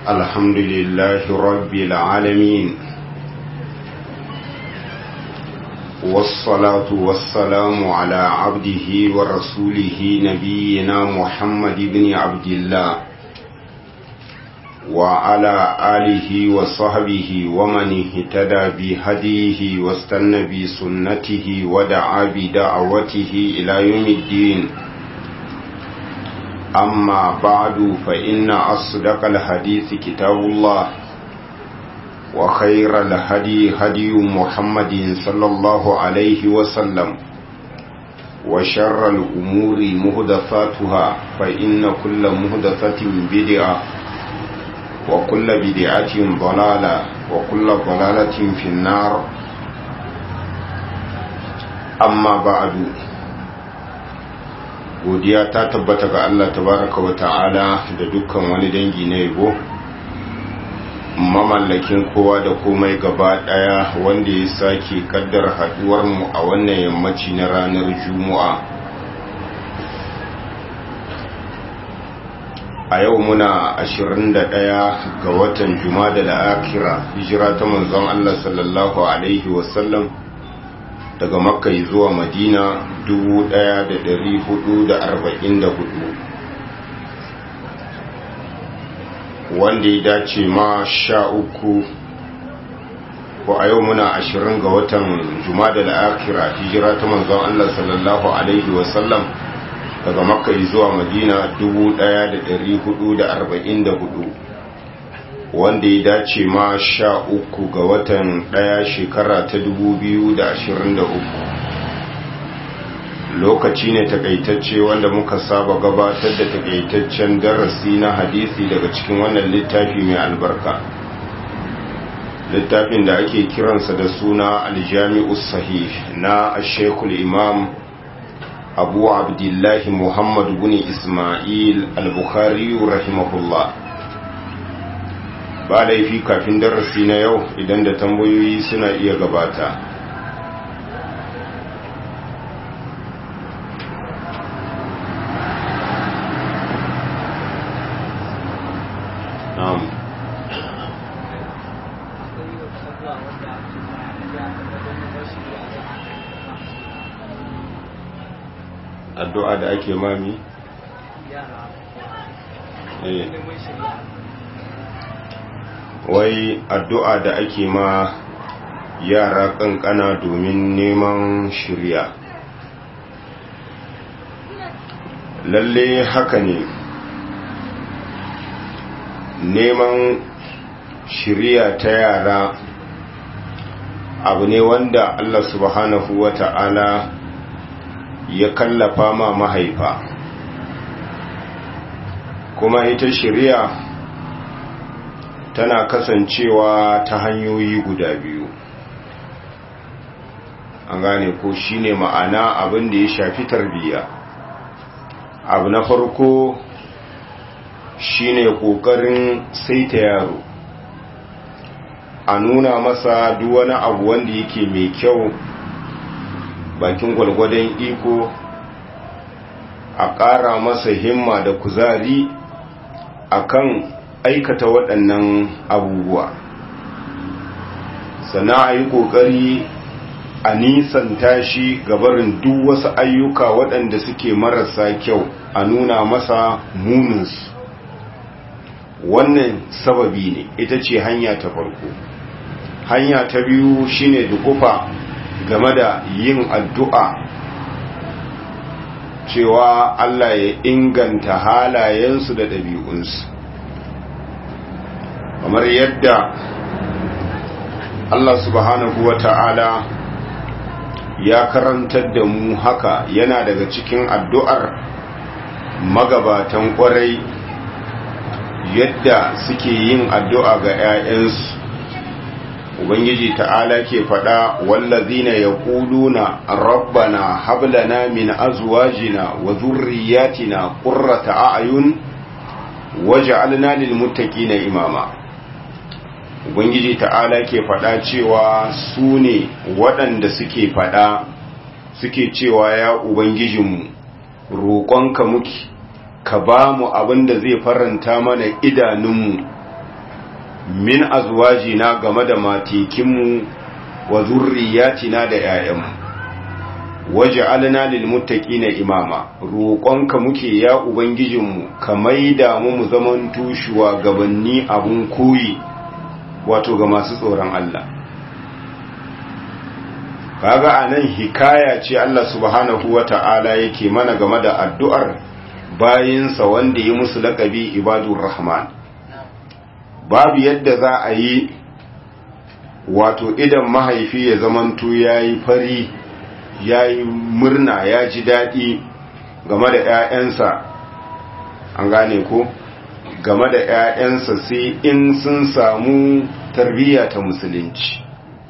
الحمد لله رب العالمين والصلاة والسلام على عبده ورسوله نبينا محمد بن عبد الله وعلى آله وصحبه ومن اهتدى بهديه واستنى بسنته ودعا بدعوته إلى يوم الدين أما بعد فإن أصدق الحديث كتاب الله وخير الهدي هدي محمد صلى الله عليه وسلم وشر الأمور مهدفاتها فإن كل مهدفة بدعة وكل بدعة ضلالة وكل ضلالة في النار أما بعد godiya ta tabbata ga Allah tabaraka wa ta'ala da dukkan wani dangi na yabo mamallakin kowa da komai gaba daya wanda ya sake kaddar haduwar mu a wannan yammaci na ranar juma'a a yau muna 21 ga watan juma'a da akira hijira ta manzon Allah sallallahu alaihi wasallam daga makka zuwa madina 1444 wanda ya dace ma sha uku ko a yau muna ashirin ga watan jumada al'akira hijira ta manzon Allah sallallahu Alaihi wasallam daga makka zuwa madina 1444 wanda ya dace ma sha uku ga watan ɗaya shekara ta 2023 lokaci ne takaitacce wanda muka saba gabatar da takaitaccen darasi na hadisi daga cikin wannan littafi mai albarka littafin da ake kiransa da suna aljami'us sahih na ashekul imam abu abdullahi muhammad bin ismail al-bukhari rahimahullah ba laifi kafin darasi na yau idan da tambayoyi suna iya gabata addu'a da ake mami? wai addu'a da ake ma yara kankana domin neman shirya lalle haka ne neman shirya ta yara abu ne wanda Allah subhanahu wa ta'ala ya kallafa ma mahaifa kuma ita shirya tana kasancewa ta hanyoyi guda biyu an gane ko shine ma'ana abin da ya shafi tarbiyya abu na farko shine kokarin saita yaro a nuna masa duk wani abu wanda yake mai kyau bakin gwalgwadon iko a ƙara masa himma da kuzari akan aikata waɗannan abubuwa sana a yi ƙoƙari a nisanta shi gabarin duk wasu ayyuka waɗanda suke marasa kyau a nuna masa muninsu wannan sababi ne ita ce hanya ta farko hanya ta biyu shine dukufa game da yin addu'a cewa Allah ya inganta halayensu da ɗabi'unsu kamar yadda Allah subhanahu wa ta'ala ya karantar da mu haka yana daga cikin addu'ar magabatan ƙwarai yadda suke yin addu'a ga ‘ya'yansu ubangiji ta'ala ke faɗa wallazina ya ƙuluna rabbana hablana min azwajina wa zurriyatina ƙurrata a'ayun waje alna lilmuttaqina imama ubangiji ta'ala ke faɗa cewa su ne waɗanda suke faɗa suke cewa ya ubangijinmu roƙonka muke ka ba mu abin da zai faranta mana idanunmu min azwajina game da matekinmu wa zurriyatina da 'ya'yanmu waj'alna lil muttaqina imama roƙonka muke ya ubangijinmu ka maida mu mu zaman tushuwa gabanni abun koyi wato ga masu tsoron Allah kaga anan hikaya ce Allah subhanahu wata'ala yake mana game da addu'ar bayinsa wanda ya musu laƙabi ibadur rahman babu yadda za a yi wato idan mahaifi ya zamanto yayi fari ya yi murna ya ji daɗi game da ‘ya'yansa an gane ko game da ‘ya'yansa sai in sun samu tarbiyya ta musulunci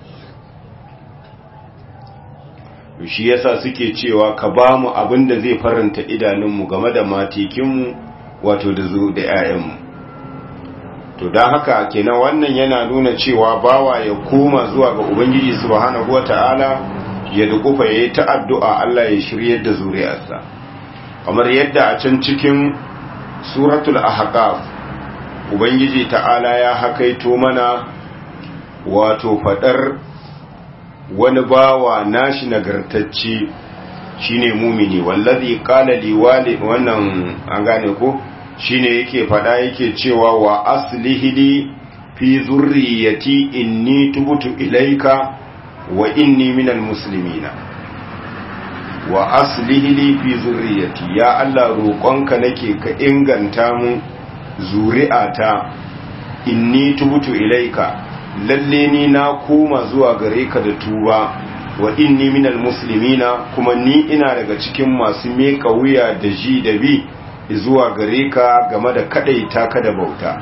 shi yasa suke cewa ka ba mu abin da zai faranta idanunmu game da matekinmu wato da zo da ‘ya'yanmu to don haka kenan wannan yana nuna cewa bawa ya koma zuwa ga ubangiji subhanahu wata'ala ya dukufa ya yi ta addu'a Allah ya shirye da zuriyarsa kamar yadda a can cikin suratul ahqaf ubangiji ta'ala ya hakaito mana wato fadar wani bawa nashi nagartacce shine mumini wallazi qala liwali wannan an gane ko shine yake fada yake cewa wa aslihili fi zurriyati inni tubtu ilaika wa inni minal muslimina wa aslihi li fi zurriyati ya Allah roƙonka nake ka inganta mu zuri'ata inni tubtu ilaika lalle ni na koma zuwa gare ka da tuba wa inni minal muslimina kuma ni ina daga cikin masu meka wuya da ji da bi zuwa gare ka game da kadaita ka da bauta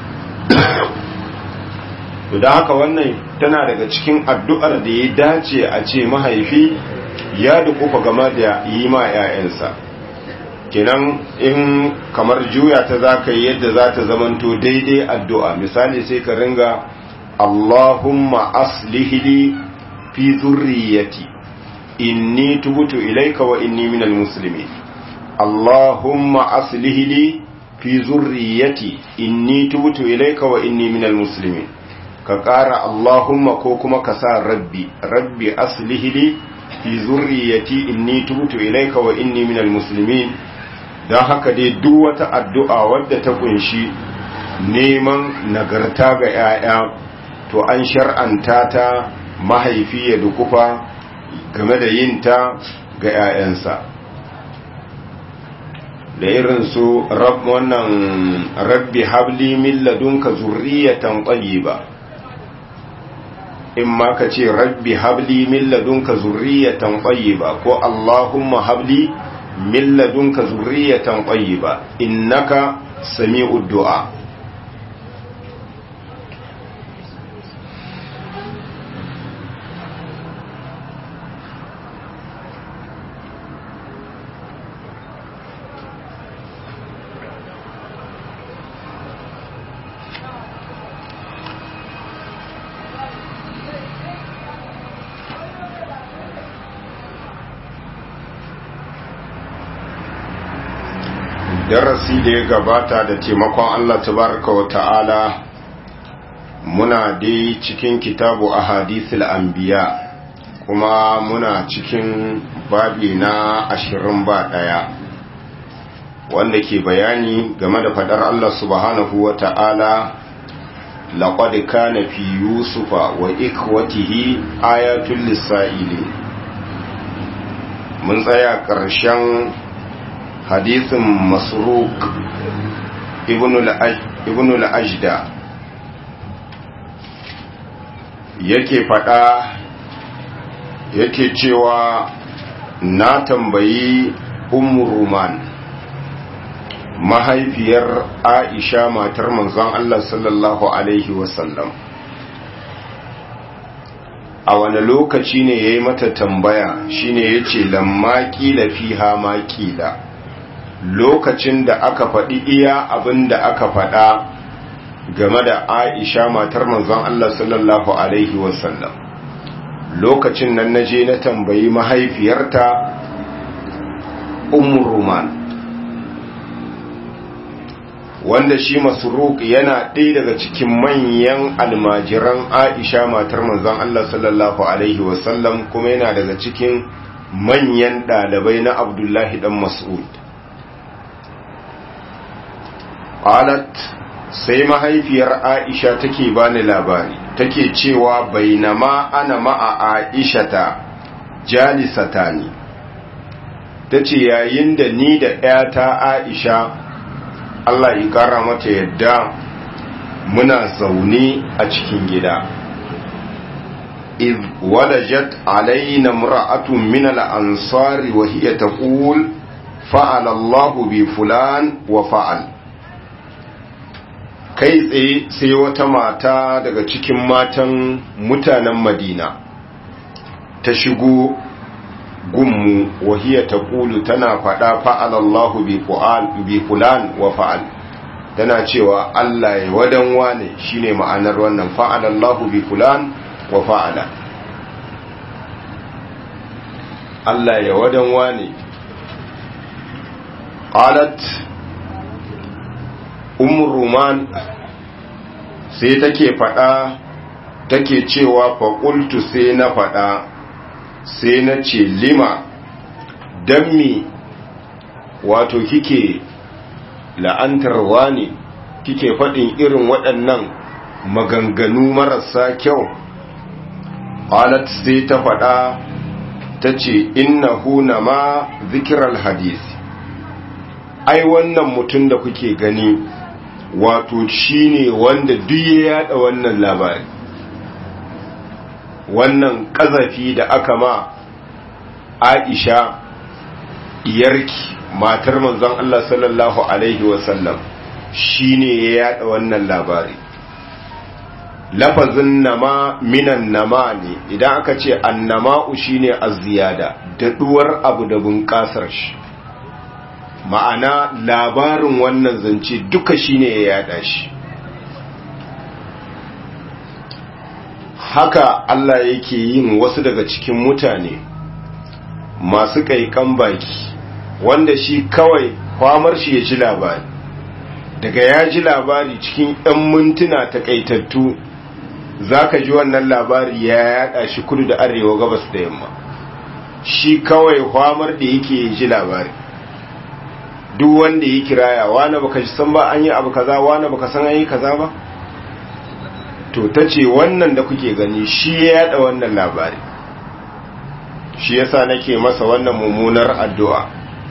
to da haka wannan tana daga cikin addu'ar da ya dace a ce mahaifi ya dukufa game da yi ma 'ya'yansa kenan in kamar juya ta za ka yi yadda za ta zamanto daidai addu'a misali sai ka ringa Allahumma aslihili fi zurriyati inni tubutu ilaika wa inni minal muslimin Allahumma aslihili fi zurriyati inni tubutu ilaika wa inni minal muslimin ka ƙara Allahumma ko kuma ka sa rabbi rabbi aslihili fi zurriyati inni tubutu ilaika wa inni minal muslimin don haka dai duk wata addu'a wadda ta kunshi neman nagarta ga ‘ya'ya to an shar'anta ta mahaifi ya dukufa game da yin ta ga ‘ya'yansa da irin su wannan rabbi habli min ladunka zurriyatan tayyiba in ma ka ce rabbi habli min ladunka zurriyatan tayyiba ko allahumma habli min ladunka zurriyatan tayyiba innaka sami'ud du'a darasi da ya gabata da taimakon Allah tabaraka wa ta'ala muna dai cikin kitabu a hadisul anbiya kuma muna cikin babi na ashirin ba ɗaya wanda ke bayani game da fadar Allah subhanahu wa ta'ala laƙwad kana fi yusufa wa ikwatihi ayatul lissa'ili mun tsaya ƙarshen hadisin masruk ibn al-ajda yake fada yake cewa na tambayi ummu ruman mahaifiyar aisha matar manzon Allah sallallahu alaihi wasallam a wani lokaci ne ya yi mata tambaya shine ya ce lamma ƙila fiha ma ƙila lokacin da aka faɗi iya abin da aka faɗa game da aisha matar manzon Allah sallallahu Alaihi wasallam lokacin nan na je na tambayi mahaifiyarta umar roman wanda shi masruq yana ɗaya daga cikin manyan almajiran aisha matar manzon Allah sallallahu alaihi wasallam kuma yana daga cikin manyan ɗalibai na abdullahi dan mas'ud qalat sai mahaifiyar aisha take bani labari take cewa bainama ana ma'a aishata jalisatani tace yayin da ni da ƴata aisha Allah ya kara mata yadda muna zaune a cikin gida iz walajat alaina imra'atun min al-ansari wa hiya taqul fa'ala Allahu bi fulan wa fa'al kai tsaye sai wata mata daga cikin matan mutanen madina ta shigo gummu wahiya ta kulu tana faɗa fa'alallahu bi fulan wa fa'al tana cewa Allah ya wadan wane shine ma'anar wannan fa'alallahu bi fulan wa fa'ala Allah ya wadan wane qalat umruman sai take faɗa take cewa faƙultu sai na faɗa sai na ce lima don mi wato kike la'antar wani kike faɗin irin waɗannan maganganu marasa kyau alat sai ta faɗa ta ce innahu na ma zikirar hadisi ai wannan mutum da kuke gani wato shine wanda duk ya yada wannan labari wannan kazafi da aka ma Aisha iyarki matar manzon Allah sallallahu alaihi wasallam shine ya yada wannan labari lafazin nama minan nama ne idan aka ce annama'u shine az-ziyada daɗuwar abu da bunƙasar shi ma'ana labarin wannan zance duka shine ya yada shi haka Allah yake yin wasu daga cikin mutane masu kaikan baki wanda shi kawai kwamar shi ya ji labari daga ya ji labari cikin 'yan mintuna takaitattu za ka ji wannan labari ya yada shi kudu da arewa gabas da yamma shi kawai kwamar da yake ji labari duk wanda ya kiraya wani baka san ba an yi abu kaza wani baka san an yi kaza ba to ta ce wannan da kuke gani shi ya yada wannan labari shi yasa nake masa wannan mummunar addu'a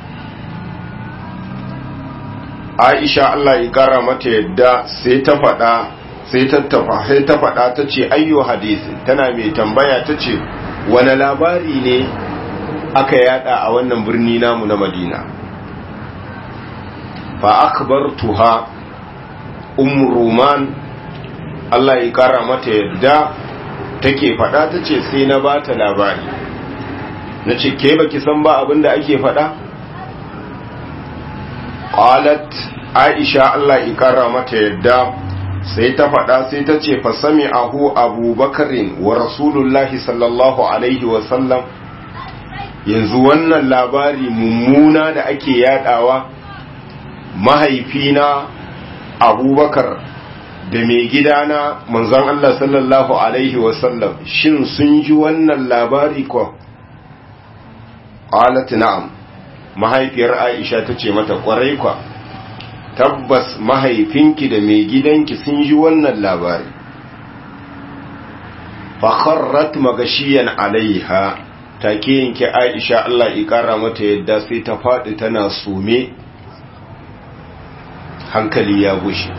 Aisha Allah ya kara mata yadda sai ta faɗa sai ta tafa sai ta faɗa ta ce ayyo hadisi tana mai tambaya ta ce wani labari ne aka yada a wannan birni namu na Madina fa akbartuha um ruman Allah ya kara mata yadda take fada tace sai na bata labari nace ke baki san ba abinda ake fada qalat aisha Allah ya kara mata yadda sai ta fada sai tace fa sami'ahu abubakarin wa rasulullahi sallallahu alaihi wa sallam yanzu wannan labari mummuna da ake yadawa mahaifina abubakar da mai gidana manzon Allah sallallahu Alaihi wasallam shin sun ji wannan labari ko? Alat na'am mahaifiyar Aisha ta ce mata kwarai kwa tabbas mahaifinki da mai gidanki sun ji wannan labari fakharrat magashiyan alaiha take yanke Aisha Allah ya kara mata yadda sai ta faɗi tana sume hankali ya gushe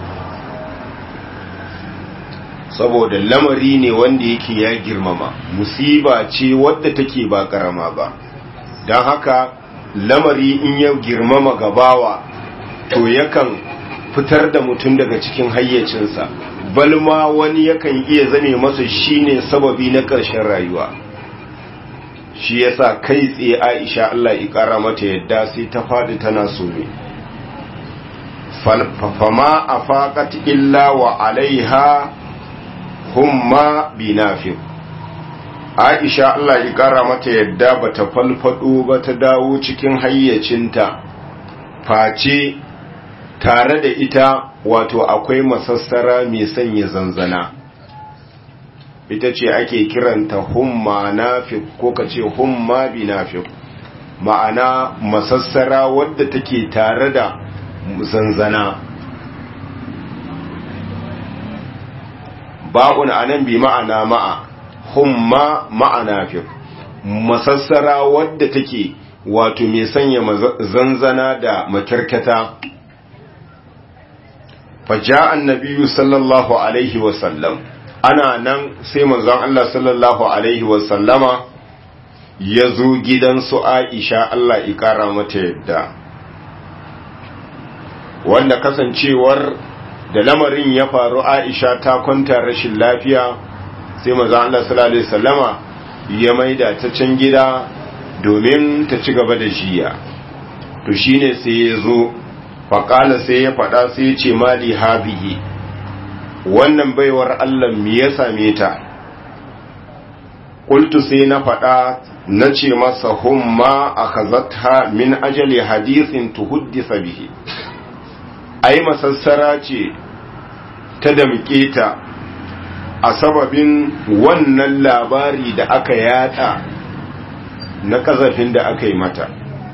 saboda lamari ne wanda yake ya girmama musiba ce wadda take ba karama ba don haka lamari in ya girmama gabawa to yakan fitar da mutum daga cikin hayyacinsa balma wani yakan iya zame masa shine sababi na ƙarshen rayuwa shi yasa kai tsaye Aisha Allah ya kara mata yadda sai ta faɗi tana so ne fama afaqat illa wa alaiha humma binafi Aisha Allah ya kara mata yadda bata falfado ba ta dawo cikin hayyacinta face tare da ita wato akwai masassara mai sanya zanzana ita ce ake kiranta humma nafiq ko ka ce humma bi nafiq ma'ana masassara wadda take tare da zanzana ba'un anan bi ma'ana ma'a humma ma'ana fi masassara wadda take wato mai sanya zanzana da makarkata faja annabiyu sallallahu alaihi wasallam ana nan sai manzon Allah sallallahu alaihi wasallama ya zo gidan su Aisha Allah ikara mata yadda wanda kasancewar da lamarin ya faru Aisha ta kwanta rashin lafiya sai manzon Allah sallallahu alaihi wasallama ya maida ta can gida domin ta ci gaba da jiya to shine sai ya zo faƙala sai ya faɗa sai ya ce mali habihi wannan baiwar Allah me ya same ta ƙultu sai na faɗa na ce masa humma a kazata min ajali hadisin tuhuddisa bihi ai masassara ce ta damƙe ta a sababin wannan labari da aka yada na kazafin da aka yi mata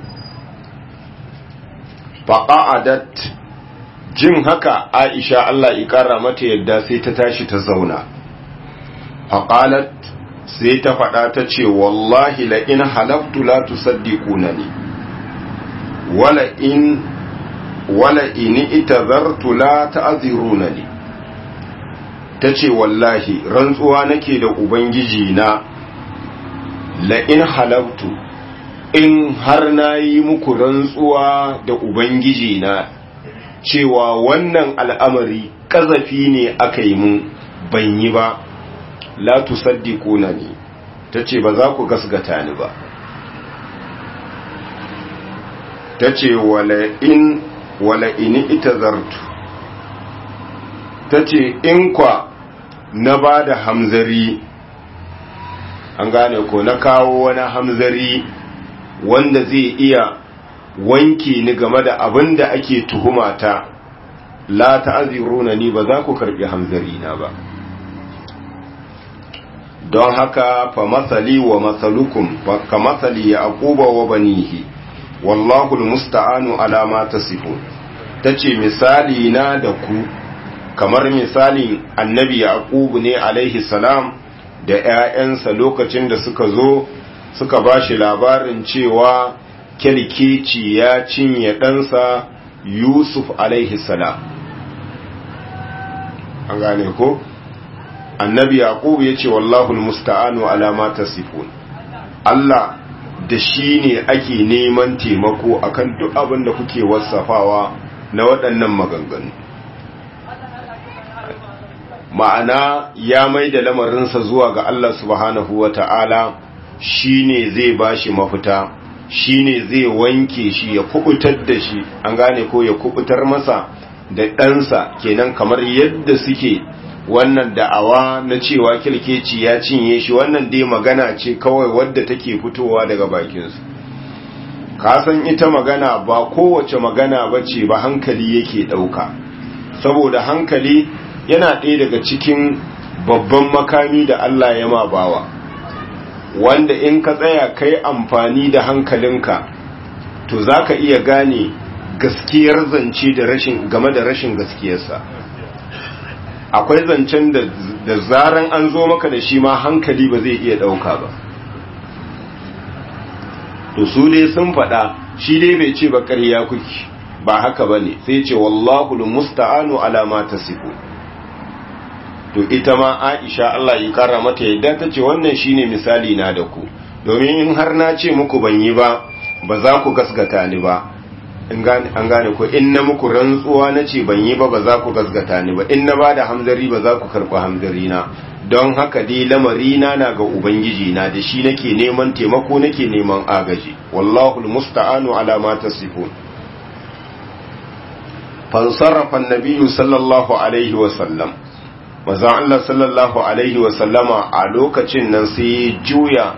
faƙa'adat jin haka aisha Allah ƙara mata yadda sai ta tashi ta zauna faƙalat sai ta faɗa ta ce wallahi la in halaftu la tusaddiquna ni wala in wala in itazartu la ta'ziruna ni tace wallahi rantsuwa nake da ubangiji na la in halaftu in har na yi muku rantsuwa da Ubangiji na cewa wannan al'amari ƙazafi ne aka yi mun ban yi ba, la tusaddiku na ni, ta ce ba za ku gasgata ni ba. Ta ce wala ini ita zartu, ta ce in kwa na ba da hamzari, an gane ko na kawo wani hamzari wanda zai iya wanke ni game da abin da ake tuhumata la ta'aziruna ni ba za ku karbi hamzari na ba don haka fa masali wa masalukum ka masali ya aquba wa banihi wallahu almusta'anu ala ma tasifun tace misali na da ku kamar misalin annabi yaqub ne alaihi salam da ƴaƴansa lokacin da suka zo suka ba shi labarin cewa kyalkeci ya cinye ɗansa yusuf salam an gane ko annabi yaqub ya ce wallahu musta'anu alama tasifun Allah da shi ne ake neman taimako akan duk abin da kuke wasafawa na waɗannan maganganu ma'ana ya mai da lamarinsa zuwa ga Allah subhanahu wa ta'ala shi ne zai ba shi mafita shi ne zai wanke shi ya kubutar da shi an gane ko ya kubutar masa da ɗansa kenan kamar yadda suke wannan da'awa na cewa kilkeci ya cinye shi wannan dai magana ce kawai wadda take fitowa daga bakinsu kasan ita magana ba kowace magana ba ce ba hankali yake ɗauka saboda hankali yana ɗaya daga cikin babban makami da Allah ya ma bawa wanda in ka tsaya kai amfani da hankalinka to za ka iya gane gaskiyar zance da rashin game da rashin gaskiyarsa akwai zancen da, da zaran an zo maka da shi ma hankali ba zai iya ɗauka ba to su dai sun faɗa shi dai bai ce ba ƙarya kuki ba haka ba ne sai ce wallahu musta'anu alama ta to ita ma Aisha Allah ya kara mata yadda ta ce wannan shine misali na da ku domin in har na ce muku ban yi ba ba za ku gasgata ni ba an gane ko in na muku rantsuwa na ce ban yi ba ba za ku gasgata ni ba in na ba da hamzari ba za ku karɓi hamzari na don haka dai lamari na na ga ubangiji na da shi nake neman taimako nake neman agaji wallahu almusta'anu ala ma tasifun fansarrafa an-nabiyyu sallallahu alaihi wa sallam manzon Allah sallallahu alaihi wa sallama a lokacin nan sai ya juya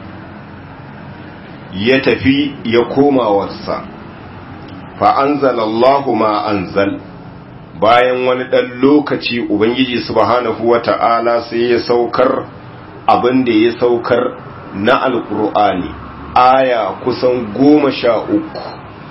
ya tafi ya koma wasa fa anzalallahu ma anzal bayan wani ɗan lokaci ubangiji subhanahu wata'ala sai ya saukar abin da ya saukar na alkur'ani aya kusan goma sha uku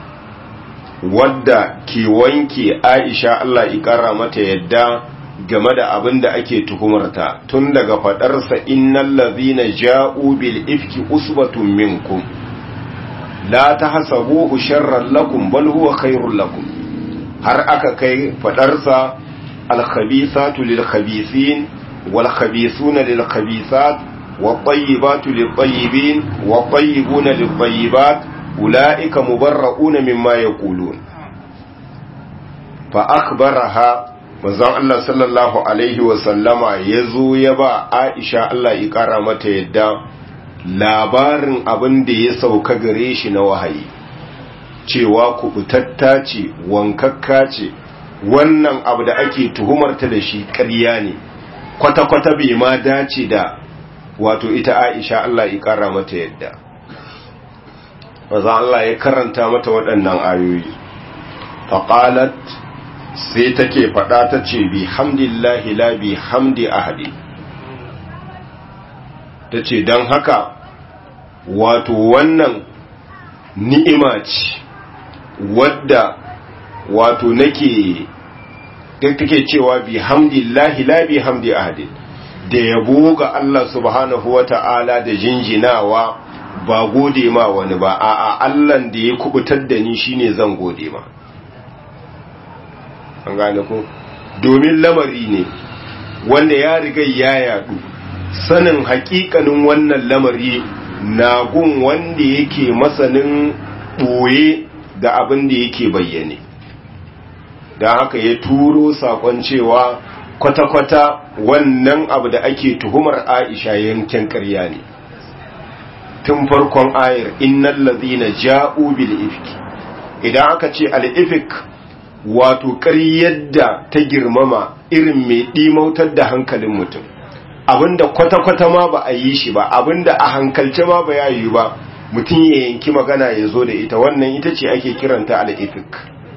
wadda ke wanke aisha Allah ikara mata yadda game da abin da ake tuhumarta tun daga faɗarsa innal ladhina ja'u bil ifki usbatun minkum la tahsabuhu sharran lakum bal huwa khairul lakum har aka kai faɗarsa al khabithatu lil khabithin wal khabithuna lil khabithat wat tayyibatu lit tayyibin wat tayyibuna lit tayyibat ulaika mubarra'una mimma yaqulun fa akhbaraha manzon Allah sallallahu alaihi wasallama ya zo ya ba Aisha Allah ya kara mata yadda labarin abin da ya sauka gare shi na wahayi cewa kubutatta ce wankakka ce wannan abu da ake tuhumarta da shi ƙarya ne kwata-kwata bai ma dace da wato ita Aisha Allah ya kara mata yadda manzon Allah ya karanta mata waɗannan ayoyi faqalat sai take faɗa ta ce bi hamdillahi la bi hamdi ahadi ta ce don haka wato wannan ni'ima ce wadda wato nake take cewa bi hamdillahi la bi hamdi ahadi da yabo ga Allah subhanahu wa ta'ala da jinjinawa ba gode ma wani ba a'a Allah da ya kubutar da ni shine zan gode ma an gane ko domin lamari ne wanda ya riga ya yadu sanin hakikanin wannan lamari na gun wanda yake masanin boye da abin da yake bayyane da haka ya turo sakon cewa kwata-kwata wannan abu da ake tuhumar aisha yankin karya ne tun farkon ayar innal ladhina ja'u bil ifki idan aka ce al ifk wato ƙaryar da ta girmama irin mai ɗimautar da hankalin mutum abinda kwata-kwata ma ba a yi shi ba abinda a hankalce ma ba ya yi ba mutum ya yanki magana ya zo da ita wannan ita ce ake kiranta al'ifik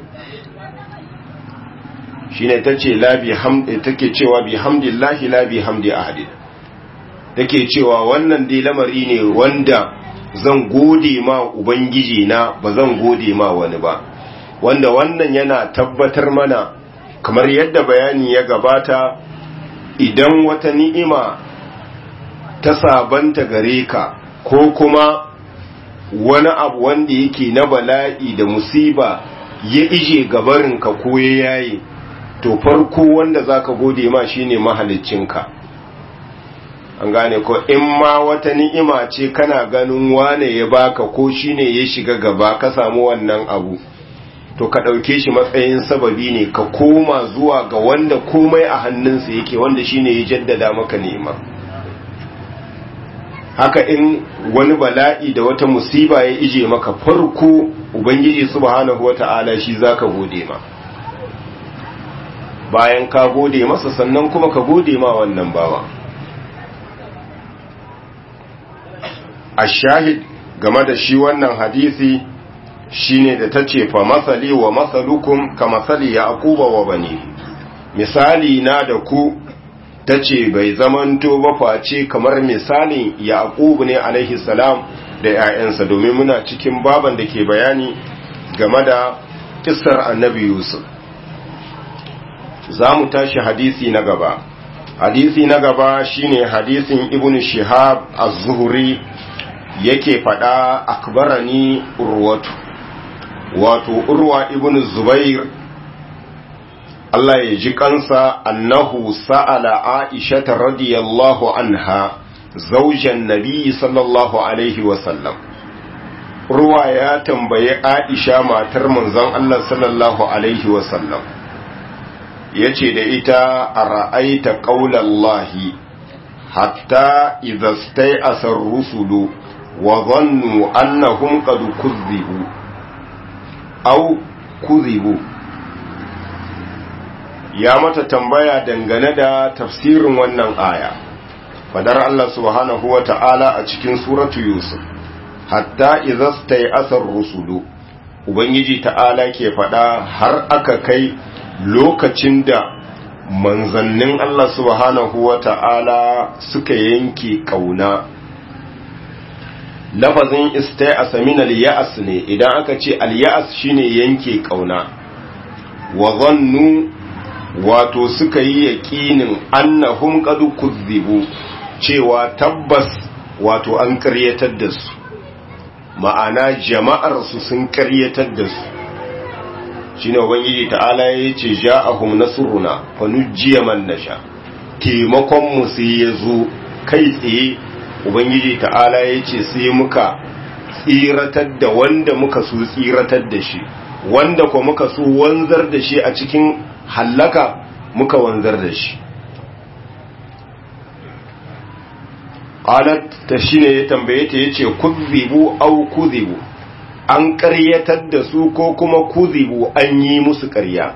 shi ne ta ce take cewa bi hamdillahi la bi hamdi ahadin take cewa wannan dai lamari ne wanda zan gode ma ubangiji na ba zan gode ma wani ba wanda wannan yana tabbatar mana kamar yadda bayani ya gabata idan wata ni'ima ta sabanta gare ka ko kuma wani abu wanda yake na bala'i da musiba ya ije gabarinka ko ya yayi to farko wanda zaka gode ma shine mahaliccinka an gane ko in ma wata ni'ima ce kana ganin wane ya baka ko shine ya shiga gaba ka samu wannan abu to ka ɗauke shi matsayin sababi ne ka koma zuwa ga wanda komai a hannunsa yake wanda shine ya jaddada maka nema haka in wani bala'i da wata musiba ya ije maka farko ubangiji subhanahu wata'ala shi zaka gode ma bayan ka gode masa sannan kuma ka gode ma wannan bawa a shahid game da shi wannan hadisi shine da tace fa masali wa masalukum ka masali yaquba wa bani misali na da ku tace bai zamanto ba face kamar misalin yaqub ne alaihi salam da 'ya'yansa domin muna cikin baban da ke bayani game da kissar annabi yusuf za mu tashi hadisi na gaba hadisi na gaba shine hadisin ibn shihab az-zuhri yake fada akbarani urwatu wato urwa ibn zubair Allah ya ji kansa annahu sa'ala aisha radiyallahu anha zaujan nabi sallallahu alaihi wasallam urwa ya tambayi aisha matar manzon Allah sallallahu alaihi wasallam yace da ita a ra'aita qaulallahi hatta idza stai'asa ar-rusulu wa dhannu annahum qad kuzzibu aw kuzibu ya mata tambaya dangane da tafsirin wannan aya fadar Allah subhanahu wa ta'ala a cikin suratu yusuf hatta idza stai'asa ar-rusulu ubangiji ta'ala ke fada har aka kai lokacin da manzannin Allah subhanahu wa ta'ala suka yanke ƙauna lafazin istai a samin al-ya'as ne idan aka ce al-ya'as shine yanke ƙauna wa zannu wato suka yi yaƙinin annahum qad kuzzibu cewa tabbas wato an ƙaryatar da su ma'ana jama'ar su sun ƙaryatar da su shine ubangiji ta'ala ya ce ja'ahum nasruna fa nujiya man nasha taimakon mu sai ya zo kai tsaye ubangiji ta'ala ya ce sai muka tsiratar da wanda muka so tsiratar da shi wanda ko muka so wanzar da shi a cikin hallaka muka wanzar da shi qalat ta shine ya tambaye ta yace kuzibu au kuzibu an ƙaryatar da su ko kuma kuzibu an yi musu ƙarya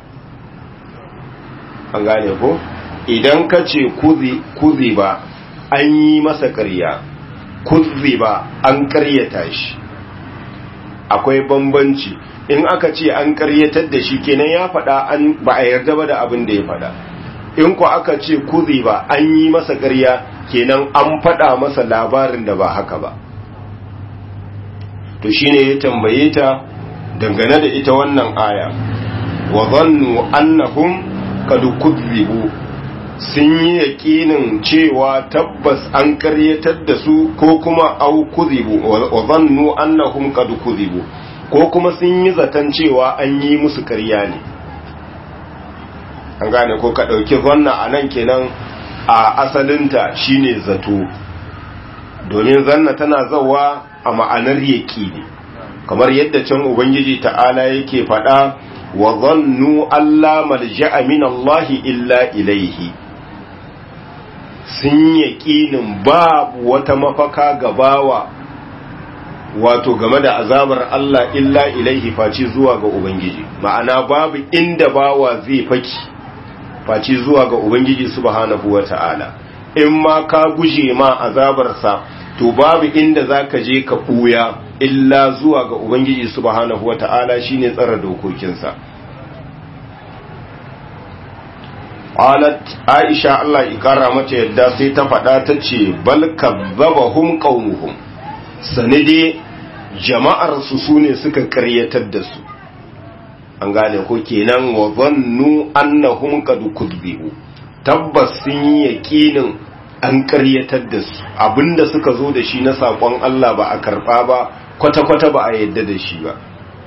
an gane ko idan ka ce kuzi ba an yi masa ƙarya kuzi ba an ƙaryata shi akwai bambanci in aka ce an ƙaryatar da shi kenan ya faɗa an ba a yarda ba da abin da ya faɗa in ku aka ce kuzi ba an yi masa ƙarya kenan an faɗa masa labarin da ba haka ba to shine ya tambaye ta dangane da ita wannan aya wa zannu annahum qad kudzibu sun yi yaƙinin cewa tabbas an karyatar da su ko kuma au kuzibu wa zannu annahum qad kuzibu ko kuma sun yi zaton cewa an yi musu ƙarya ne an gane ko ka ɗauki zanna a nan kenan a asalinta shine zato domin zanna tana zawa a ma'anar yaƙi ne kamar yadda can ubangiji ta'ala yake faɗa wa zannu alla malja'a min Allah illa ilaihi sun yaƙinin babu wata mafaka gabawa wato game da azabar Allah illa ilaihi faci zuwa ga ubangiji ma'ana babu inda bawa zai faki faci zuwa ga ubangiji subhanahu wata'ala in ma ka guje ma azabarsa to babu inda za ka je ka ɓuya illa zuwa ga Ubangiji subhanahu wata'ala shine tsara dokokinsa. Alat Aisha Allah ikara mata yadda sai ta faɗa ta ce bal kazzabahum qaumuhum sanide jama'ar su sune suka ƙaryatar da su an gane ko kenan wa zannu annahum qad kudbihu tabbas sun yi yaqinin an karyatar da su abinda suka zo da shi na saƙon Allah ba a karɓa ba kwata-kwata ba a yadda da shi ba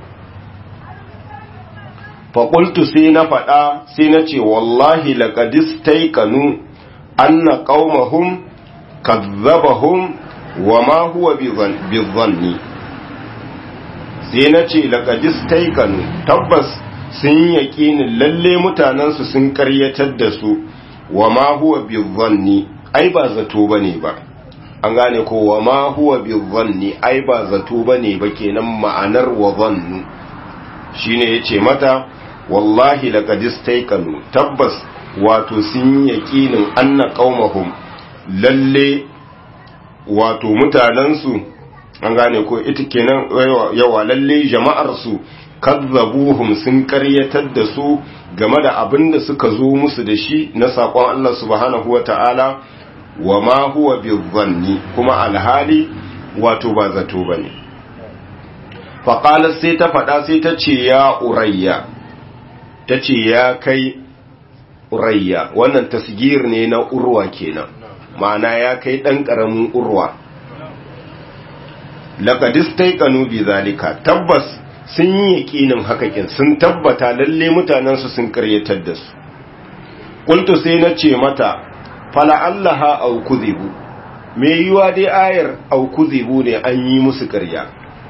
faƙultu sai na faɗa sai na ce wallahi laƙadis taikanu an na ƙaumahun kazzabahun wa ma huwa bizanni sai na ce laƙadis taikanu tabbas sun yaƙinin lalle mutanensu sun karyatar da su wa ma huwa bizanni ai ba zato bane ba an gane ko wa ma huwa bi dhanni ai ba zato bane ba kenan ma'anar wa dhannu shine yace mata wallahi laqad istaykanu tabbas wato sun yaqinin anna qaumahum lalle wato mutanen su an gane ko ita kenan yawa lalle jama'ar su kazzabuhum sun karyatar da su game da abin da suka zo musu da shi na saƙon Allah subhanahu wa ta'ala wa ma huwa bizanni kuma alhali wato ba zato ba ne faƙalar sai ta faɗa sai ta ce ya urayya ta ce ya kai urayya wannan tasgir ne na urwa kenan ma'ana ya kai ɗan ƙaramin urwa laƙadistai ƙanu bi zalika tabbas sun yi yaƙinin hakakin sun tabbata lalle mutanensu sun karyatar da su ƙultu sai na ce mata fala allaha au kuzibu me yiwa dai ayar au kuzibu ne an yi musu karya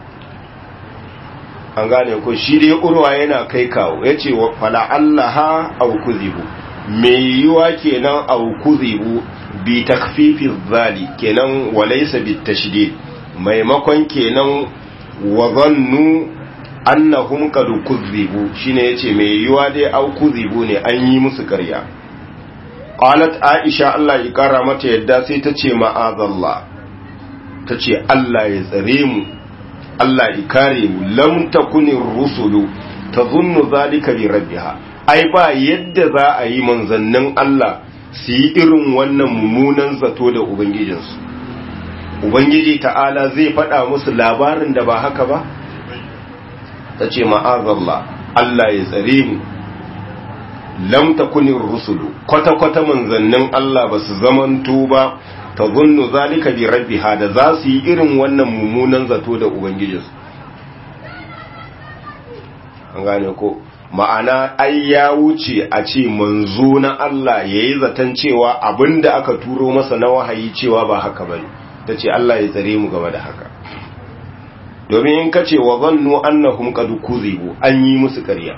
an gane ko shi dai urwa yana kai kawo ya ce fala allaha au kuzibu me yiwa kenan au kuzibu bi takfifi zali kenan walaysa bit tashdid maimakon kenan wa zannu annahum qad kuzibu shine yace me yiwa dai au kuzibu ne an yi musu karya qalat aisha Allah ya kara mata yadda sai ta ce ma'azallah ta ce Allah ya tsare mu Allah ya kare mu lam takuni rusulu tazunnu zalika bi rabbiha ai ba yadda za a yi manzannin Allah su yi irin wannan mummunan zato da ubangijinsu ubangiji ta'ala zai faɗa musu labarin da ba haka ba ta ce ma'azallah Allah ya tsare mu lam takunin rusulu kwata-kwata manzannin Allah ba su zamanto ba ta zunnu zalika bi rabbiha da za su yi irin wannan mummunan zato da ubangijinsu an gane ko ma'ana ai ya wuce a ce manzo na Allah ya yi zaton cewa abinda aka turo masa na wahayi cewa ba haka ba ta ce Allah ya tsare mu game da haka domin in ka ce wa zannu annahum qad kuzibu an yi musu ƙarya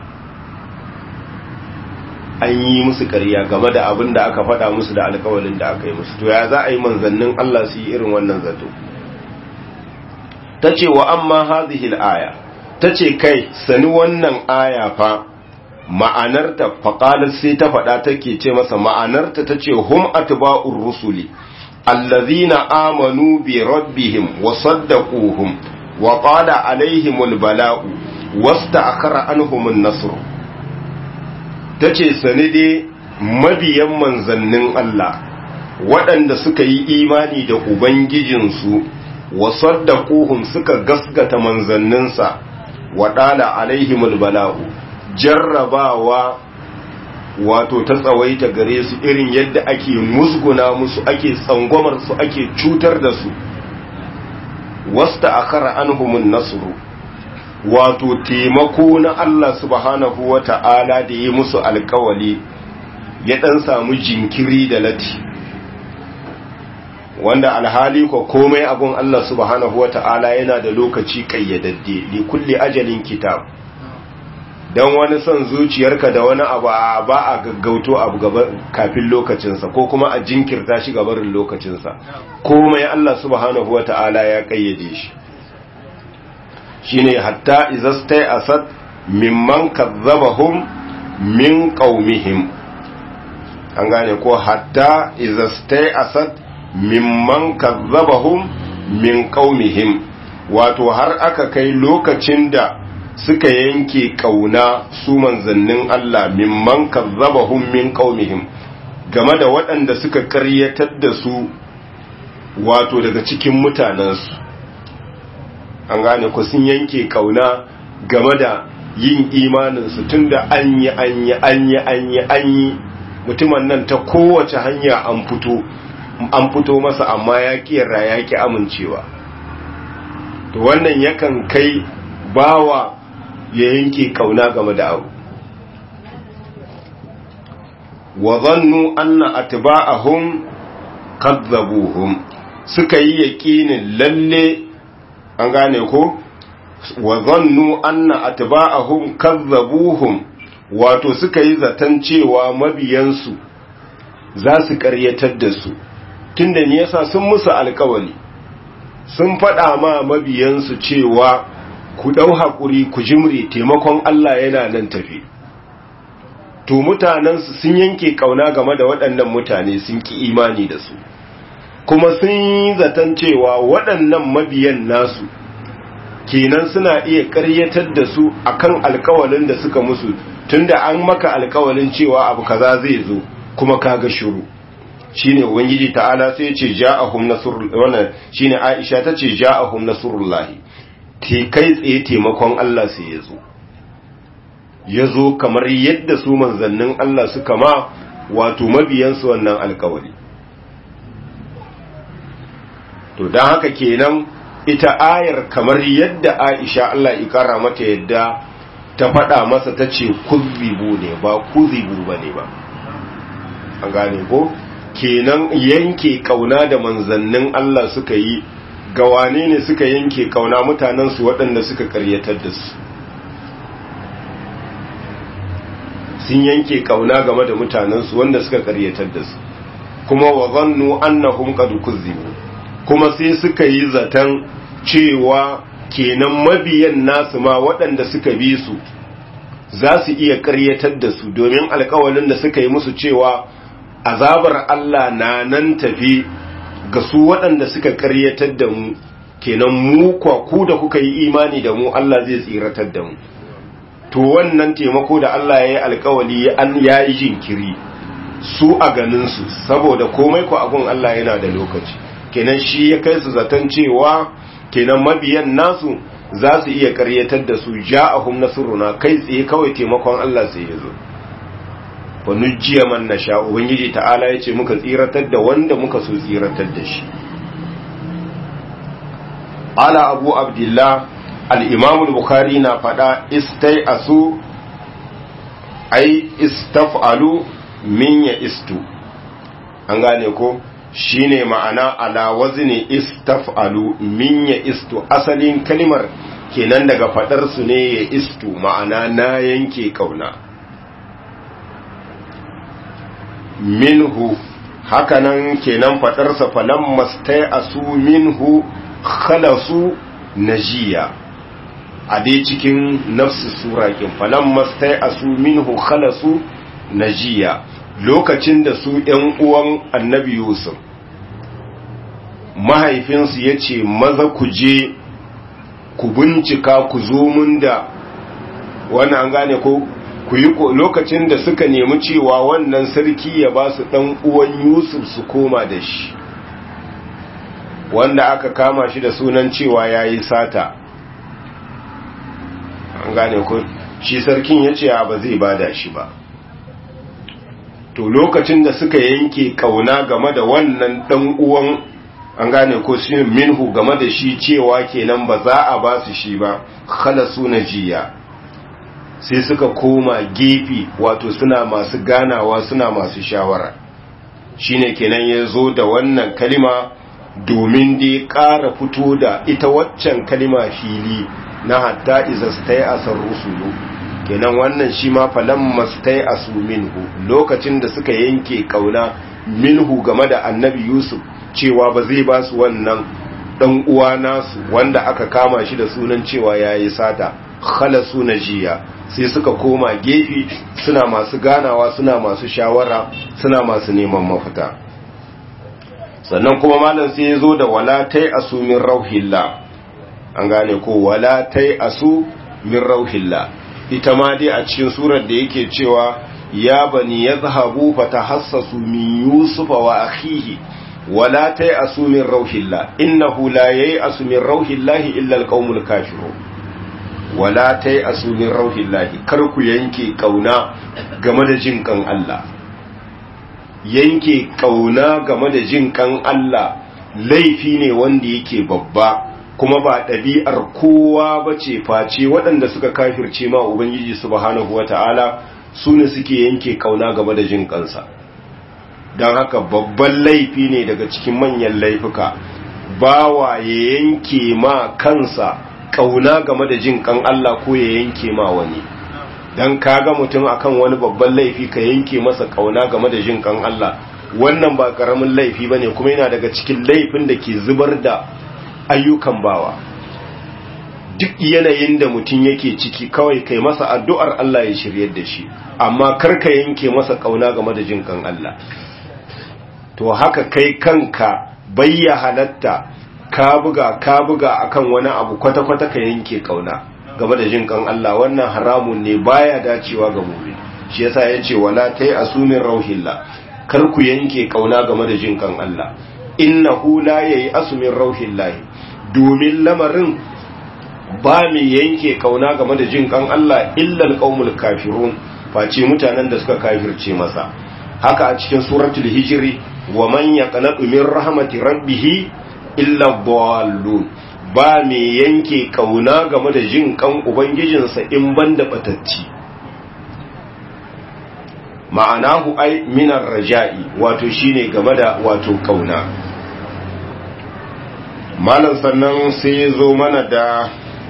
an yi musu ƙarya game da abin da aka faɗa musu da alƙawalin da aka yi musu to ya za a yi manzannin Allah su yi irin wannan zato ta ce wa amma hadhihi al-aya ta ce kai sani wannan aya fa ma'anarta faƙalar sai ta faɗa take ce masa ma'anarta ta ce hum atba'ur rusuli allazina amanu bi rabbihim wa saddaquhum wa qala alaihimul bala'u wasta'akhara anhumun nasr tace sani dai mabiyan manzannin Allah waɗanda suka yi imani da ubangijinsu wa saddaquhum suka gasgata manzanninsa waɗala alaihimul bala'u jarrabawa wato ta tsawaita gare su irin yadda ake musguna musu ake tsangwamar su ake cutar da su wasta akara anhumun nasru wato taimako na Allah subhanahu wata'ala da yi musu alkawali ya dan samu jinkiri da lati wanda alhali ko komai abun Allah subhanahu ta'ala yana da lokaci kayyadadde li kulli ajalin kitab dan wani son zuciyarka da wani abu ba a gaggauto abu gaba kafin lokacinsa ko kuma a jinkirta shi gabarin lokacinsa komai Allah subhanahu ta'ala ya kayyade shi shine hatta izastai asad mimman kazzabahum min qaumihim an gane ko hatta izastai asad mimman kazzabahum min qaumihim wato har aka kai lokacin da suka yanke kauna su manzannin Allah mimman kazzabahum min qaumihim game da waɗanda suka ƙaryatar da su wato daga cikin mutanensu an gane ku sun yanke kauna game da yin imaninsu tunda an yi an yi an yi an yi an yi mutumin nan ta kowace hanya an fito an fito masa amma ya kiyarra ya ki amincewa to wannan yakan kai bawa ya yanke kauna game da abu wa zannu anna atba'ahum kadzabuhum suka yi yaqinin lalle an gane ko wa zannu anna atba'ahum kadzabuhum wato suka yi zaton cewa mabiyansu za su karyatar da su tunda ne yasa sun musu alkawali sun faɗa ma mabiyansu cewa ku ɗau haƙuri ku jimre taimakon Allah yana nan tafi to mutanensu sun yanke ƙauna game da waɗannan mutane sun ki imani da su kuma sun yi zaton cewa waɗannan mabiyan nasu kenan suna iya ƙaryatar da su akan alkawalin da suka musu tunda an maka alkawalin cewa abu kaza zai zo kuma kaga shiru shine ubangiji ta'ala sai ya ce ja'ahum nasrul wannan shine Aisha tace ja'ahum nasrullahi te kai tsaye taimakon Allah sai ya zo ya zo kamar yadda su manzannin Allah suka ma wato mabiyansu wannan alkawari to don haka kenan ita ayar kamar yadda Aisha Allah ikara mata yadda ta faɗa masa ta ce kuzibu ne ba kuzibu ba ne ba an gane ko kenan yanke kauna da manzannin Allah suka yi ga wane ne suka yanke kauna mutanensu waɗanda suka karyatar da su sun yanke kauna game da mutanensu wanda suka karyatar da su kuma wa zannu annahum qad kuzibu kuma sai suka yi zaton cewa kenan mabiyan nasu ma waɗanda suka bi su za su iya karyatar da su domin alkawalin da suka yi musu cewa azabar Allah na nan tafi ga su waɗanda suka karyatar da mu kenan mu kwa ku da kuka yi imani da mu Allah zai tsiratar da mu to wannan taimako da Allah ya yi alkawali an ya yi jinkiri su a ganinsu saboda komai ku abun Allah yana da lokaci kenan shi ya kai su zaton cewa kenan mabiyan nasu za su iya karyatar da su ja'ahum nasruna kai tsaye kawai taimakon Allah sai ya zo fa nujjiya man nasha ubangiji ta'ala yace muka tsiratar da wanda muka so tsiratar da shi ala abu abdullah al-imam al-bukhari na fada istai asu ai istaf'alu min ya istu an gane ko shine ma'ana ala wazni istaf'alu min ya istu asalin kalimar kenan daga fadar su ne ya istu ma'ana na yanke kauna minhu hakanan kenan fadarsa falan mastai asu minhu khalasu najiya a dai cikin nafsu sura kin falan mastai asu minhu khalasu najiya lokacin da su ‘yan uwan annabi Yusuf, mahaifinsu ya ce, Maza ku je, ku bincika ku zo mun da wani an gane ko ku yi lokacin da suka nemi cewa wannan sarki ya ba su ɗan uwan Yusuf su koma da shi, wanda aka kama shi da sunan cewa ya yi sata. An gane ko, shi sarkin ya ce ba zai bada shi ba. to lokacin da suka yanke kauna game da wannan dan uwan an gane ko shi minhu game da shi cewa kenan ba za a ba su shi ba khalasu najiya sai suka koma gefe wato suna masu ganawa suna masu shawara shine kenan ya zo da wannan kalima domin dai ƙara fito da ita waccan kalima fili na hatta izastai asar rusulu kenan wannan shi ma falan mastai asu minhu lokacin da suka yanke kauna minhu game da annabi yusuf cewa ba zai ba su wannan dan uwa nasu wanda aka kama shi da sunan cewa yayi sata khalasu najiya sai suka koma gefe suna masu ganawa suna masu shawara suna masu neman mafita sannan kuma malam sai ya zo da wala tai asu min rauhillah an gane ko wala tai asu min rauhillah ita ma dai a cikin surar da yake cewa ya bani ya zahabu fata hassasu min yusufa wa akhihi wala ta yi asumin rauhillah innahu la ya yi asumin rauhillahi illa alƙaumul kafiru wala ta yi asumin rauhillahi kar ku yanke ƙauna game da jin kan Allah yanke ƙauna game da jin kan Allah laifi ne wanda yake babba kuma ba ɗabi'ar kowa ba ce face waɗanda suka kafirce ma Ubangiji subhanahu wa ta'ala su ne suke yanke ƙauna game da jin kansa don haka babban laifi ne daga cikin manyan laifuka bawa ya yanke ma kansa ƙauna game da jin kan Allah ko ya yanke ma wani don kaga mutum akan wani babban laifi ka yanke masa ƙauna game da jin kan Allah wannan ba ƙaramin laifi ba ne kuma yana daga cikin laifin da ke zubar da ayyukan bawa duk yanayin da mutum yake ciki kawai kai masa addu'ar Allah ya shiryar da shi amma karka yanke masa kauna game da jin kan Allah to haka kai kanka bayya halatta ka buga ka buga akan wani abu kwata-kwata ka yanke kauna game da jin kan Allah wannan haramun ne baya dacewa ga mu'min shi yasa yace wala tai asumin rauhillah kar ku yanke kauna game da jin kan Allah innahu la yayi asumin rauhillahi domin lamarin ba mai yanke kauna game da jin kan Allah illal qaumul kafirun face mutanen da suka kafirce masa haka a cikin suratul hijri wa man yaqnatu min rahmati rabbih illa dhallun ba mai yanke kauna game da jin kan ubangijinsa in banda batacci ma'anahu ai minar raja'i wato shine game da wato kauna malam sannan sai ya zo mana da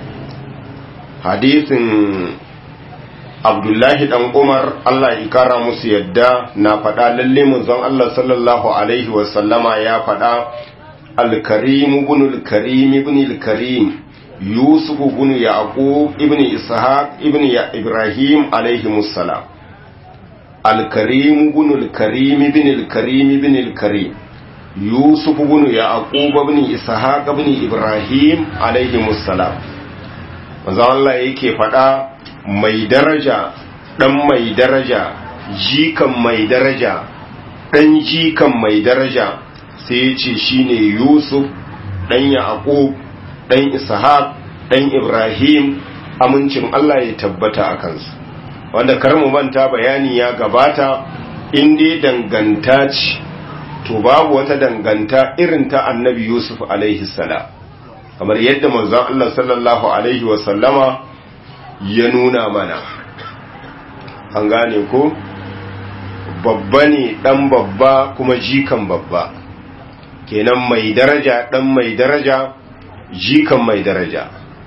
hadisin abdullahi dan umar allah ya kara musu yadda na faɗa lalle munzon allah sallallahu alaihi wasallama ya faɗa alkarim ibn alkarim ibn alkarim yusuf ibn yaqub ibn ishaq ibn ibrahim alaihi musallam alkarim ibn alkarim ibn alkarim ibn alkarim yusuf ibn yaqub ibn ishaq ibn ibrahim alaihi musallam manzo Allah yake faɗa mai daraja ɗan mai daraja jikan mai daraja ɗan jikan mai daraja sai ya ce shine yusuf ɗan yaƙub ɗan ishaq ɗan ibrahim amincin allah ya tabbata a kansu wanda karmu manta bayani ya gabata in dai danganta ce to babu wata danganta irin ta annabi yusuf alaihi salam kamar yadda manzon allah sallallahu alaihi wasallama ya nuna mana an gane ko babba ne dan babba kuma jikan babba kenan mai daraja dan mai daraja jikan mai daraja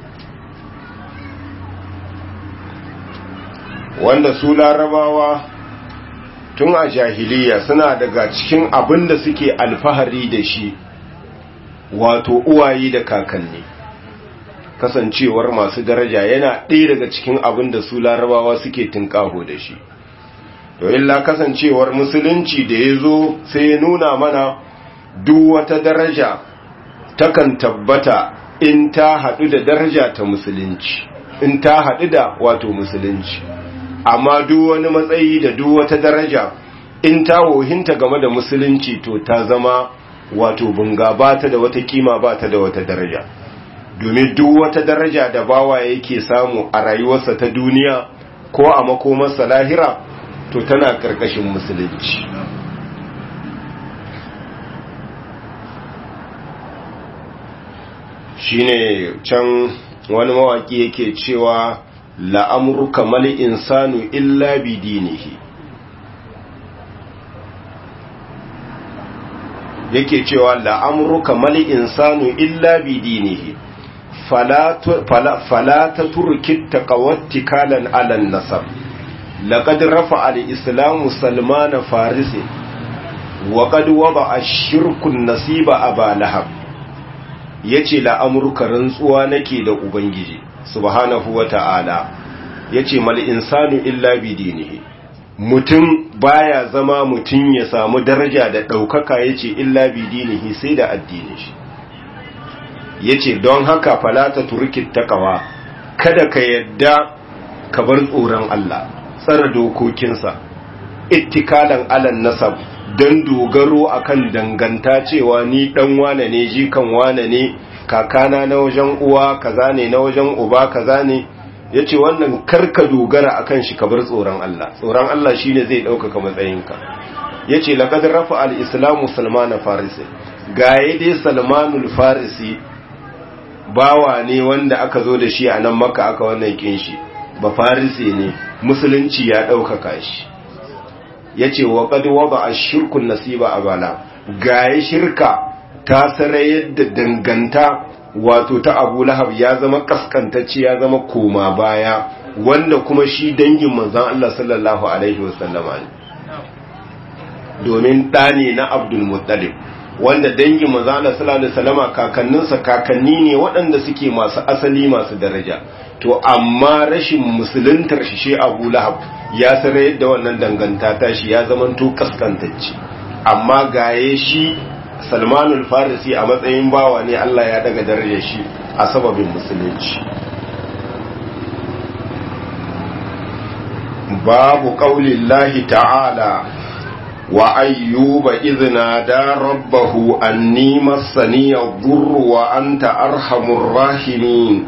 wanda su larabawa tun a jahiliya suna daga cikin abin da suke alfahari da shi wato uwaye da kakanni kasancewar masu daraja yana ɗaya daga cikin abin da su larabawa suke tunƙaho da shi to illa kasancewar musulunci da ya zo sai ya nuna mana duk wata daraja takan tabbata in ta haɗu da daraja ta musulunci in ta haɗu da wato musulunci amma duk wani matsayi da duk wata daraja in ta wohinta game da musulunci to ta zama wato bunga ba ta da wata kima ba ta da wata daraja domin duk wata daraja da bawa yake samu a rayuwarsa ta duniya ko a makomarsa lahira to tana karkashin musulunci shine can wani mawaki yake cewa la'amurka mal insanu illa bi dinihi yake cewa la'amurka mal insanu illa bi dinihi fala ta turki taqawattikalan ala nasab laqad rafa al-islamu salmana farisi wa qad wada ash-shirku nasiba aba lahab yace la'amurka rantsuwa nake da ubangiji subhanahu wa ta'ala ya ce mal insanu illa bi dinihi mutum baya zama mutum ya samu daraja da ɗaukaka ya ce illa bi dinihi sai da addini shi ya ce don haka falata turkit takawa kada ka yadda ka bar tsoron Allah tsara dokokinsa ittikalan alan nasab don dogaro akan danganta cewa ni dan wane ne jikan wane ne kakana na wajen uwa kaza ne na wajen uba kaza ne yace wannan karka dogara akan shi ka bar tsoron Allah tsoron Allah shine zai ɗaukaka matsayinka yace laqad rafa al-islamu salman farisi gaye dai salmanul farisi bawa ne wanda aka zo da shi a nan makka aka wannan kinshi ba farisi ne musulunci ya ɗaukaka shi yace wa qad wada ash-shirku nasiba abala gaye shirka ta sarayar da danganta wato ta abu lahab ya zama kaskantacce ya zama koma baya wanda kuma shi dangin manzan Allah sallallahu Alaihi wasallama ne domin ɗane na abdulmuttalib wanda dangin manzan Allah sallallahu Alaihi wasallama kakanninsa kakanni ne waɗanda suke masu asali masu daraja to amma rashin musuluntar shi shi abu lahab ya sarayar da wannan danganta ta shi ya zama to kaskantacce amma gaye shi salmanul farisi a matsayin bawa ne Allah ya daga darajar shi a sababin musulunci babu qaulillahi ta'ala wa ayyuba idhna da rabbahu anni massani ad-durru wa anta arhamur rahimin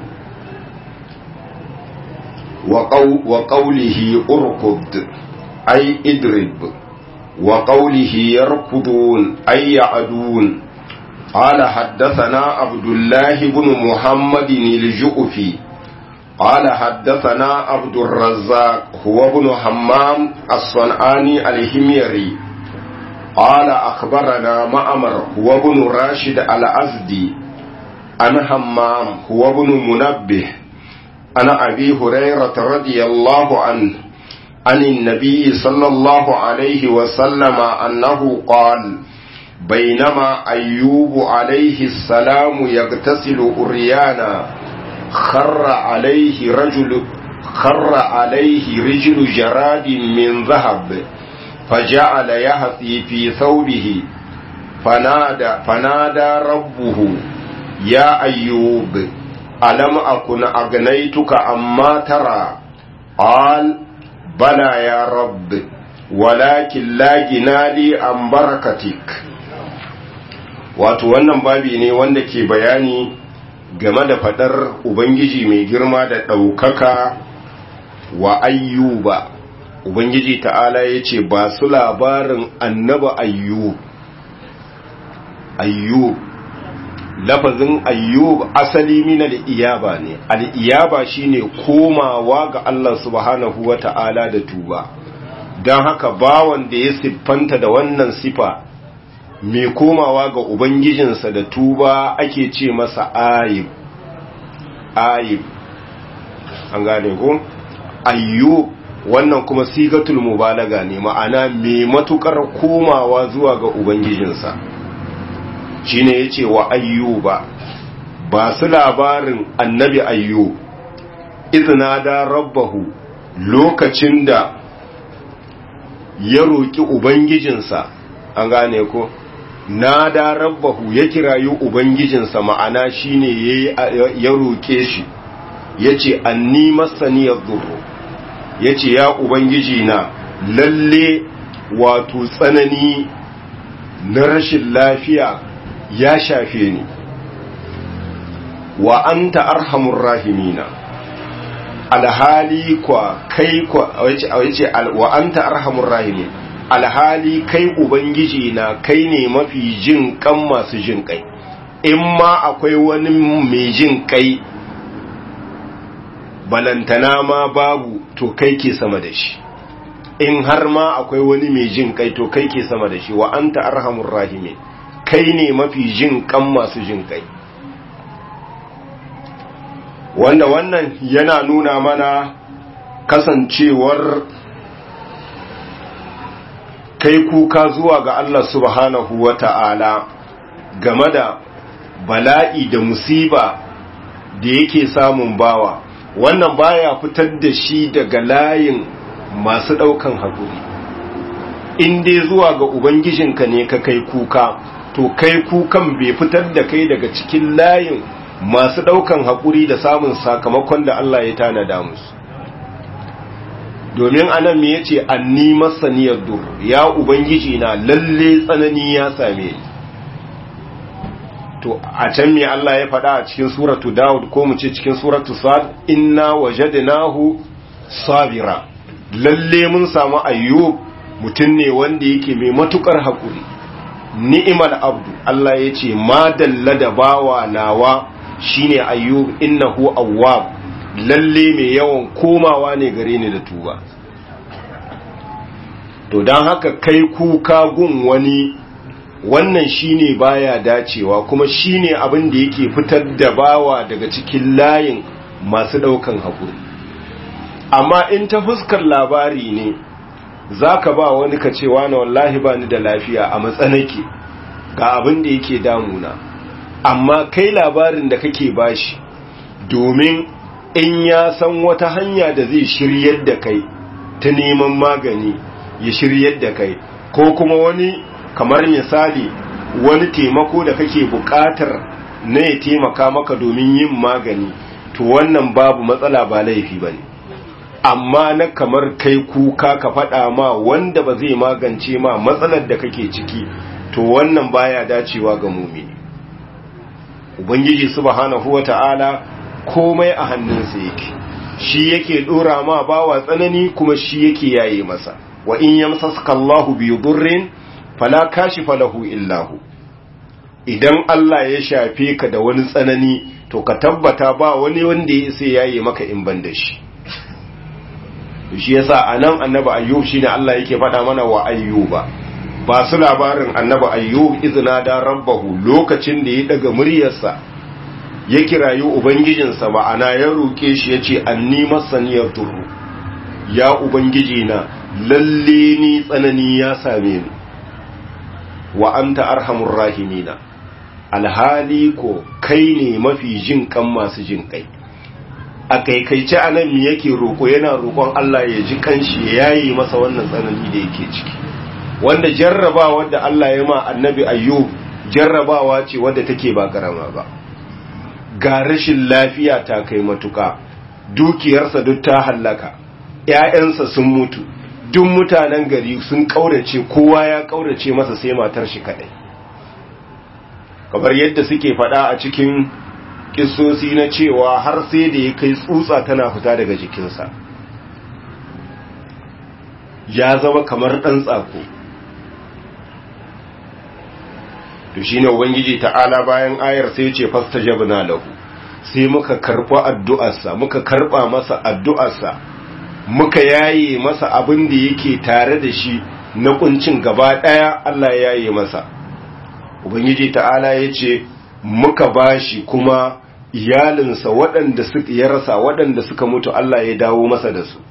wa qawlihi urkud ay idrib وقوله يركضون أي يعدون قال حدثنا عبد الله بن محمد الجؤفي قال حدثنا عبد الرزاق هو ابن حمام الصنعاني الهميري قال أخبرنا معمر هو ابن راشد الأزدي عن حمام هو ابن منبه عن أبي هريرة رضي الله عنه عن النبي صلى الله عليه وسلم أنه قال بينما أيوب عليه السلام يغتسل أريانا خر عليه رجل خر عليه رجل جراد من ذهب فجعل يهثي في ثوبه فنادى, فنادى ربه يا أيوب ألم أكن أغنيتك أما ترى قال بلى يا رب ولكن لا جنالي عن بركتك wato wannan babi ne wanda ke bayani game da fadar ubangiji mai girma da ɗaukaka wa ayyuba ubangiji ta'ala ya ce ba su labarin annaba ayyub ayyub lafazin ayyub asali min al-iyaba ne al-iyaba shine komawa ga Allah subhanahu wata'ala da tuba dan haka bawan da ya siffanta da wannan sifa mai komawa ga ubangijinsa da tuba ake ce masa ayib ayib an gane ko ayyub wannan kuma sigatul mubalaga ne ma'ana mai matukar komawa zuwa ga ubangijinsa shine yace wa ayyuba ba su labarin annabi ayyub izna da rabbahu lokacin da ya roki ubangijinsa an gane ko na da rabbahu ya kirayi ubangijinsa ma'ana shine ya roke shi yace anni masaniyar dhurru yace ya ubangiji na lalle wato tsanani na rashin lafiya ya shafe ni wa anta arhamur rahimina alhali kwa kai kwa wace wa anta arhamur rahimin alhali kai ubangiji na kai ne mafi jin kan masu jin kai in ma akwai wani mai jin kai balantana ma babu to kai ke sama da shi in har ma akwai wani mai jin kai to kai ke sama da shi wa anta arhamur rahimin kai ne mafi jin kan masu jin kai wanda wannan yana nuna mana kasancewar kai kuka zuwa ga Allah subhanahu wa ta'ala game da bala'i da musiba da yake samun bawa wannan baya fitar da shi daga layin masu ɗaukan haƙuri in dai zuwa ga ubangijinka ne ka kai kuka to kai kukan bai fitar da kai daga cikin layin masu ɗaukan haƙuri da samun sakamakon da Allah ya tanada musu domin anan me yace anni masaniyar dur ya ubangiji na lalle tsanani ya same ni to a can me Allah ya faɗa a cikin suratu Dawud ko mu ce cikin suratu Sad inna wajadnahu sabira lalle mun samu ayyub mutum ne wanda yake mai matukar haƙuri ni'imal abdu Allah ya ce ma dalla da bawa nawa shine ayyub innahu awwab lalle mai yawan komawa ne gare ni da tuba to don haka kai kuka gun wani wannan shine baya dacewa kuma shine abin da yake fitar da bawa daga cikin layin masu daukan haƙuri amma in ta fuskar labari ne zaka ba wani ka cewa na wallahi ba ni da lafiya a matsanake ga abin da yake damuna amma kai labarin da kake bashi domin in ya san wata hanya da zai shiryar da kai ta neman magani ya shiryar da kai ko kuma wani kamar misali wani taimako da kake buƙatar na ya taimaka maka domin yin magani to wannan babu matsala ba laifi bane amma na kamar kai kuka ka faɗa ma wanda ba zai magance ma matsalar da kake ciki to wannan baya dacewa ga mumini ubangiji subhanahu wata'ala komai a hannunsa yake shi yake dora ma bawa tsanani kuma shi yake yaye masa wa in yamsaska Allahu bi dhurrin fala kashifa lahu illa hu idan Allah ya shafe ka da wani tsanani to ka tabbata ba wani wanda ya sai yaye maka in ban da shi shi yasa anan annabi ayyub shine Allah yake faɗa mana wa ayyuba ba su labarin annabi ayyub izina da rabbahu lokacin da ya daga muryarsa ya kirayi ubangijinsa ma'ana ya roke shi ya ce anni masaniyar turu ya ubangiji na lalle ni tsanani ya same ni wa anta arhamur rahimina alhali ko kai ne mafi jin kan masu jin kai a kaikaice anan mi yake roko yana roƙon Allah ya ji kanshi ya yi masa wannan tsanani da yake ciki wanda jarrabawa da Allah ya ma annabi ayyub jarrabawa ce wadda take ba karama ba ga rashin lafiya ta kai matuka dukiyarsa duk ta hallaka ‘ya'yansa sun mutu duk mutanen gari sun ƙaurace kowa ya ƙaurace masa sai matar shi kaɗai kamar yadda suke faɗa a cikin ƙisosi na cewa har sai da ya kai tsutsa tana fita daga jikinsa ya zama kamar ɗan tsako to shi ne ubangiji ta'ala bayan ayar sai ce fasta jabna lahu sai muka karɓa addu'arsa muka karɓa masa addu'arsa muka yaye masa abin da yake tare da shi na kuncin gaba ɗaya Allah ya yaye masa ubangiji ta'ala ya ce muka bashi kuma iyalinsa waɗanda suka ya rasa waɗanda suka mutu Allah ya dawo masa da su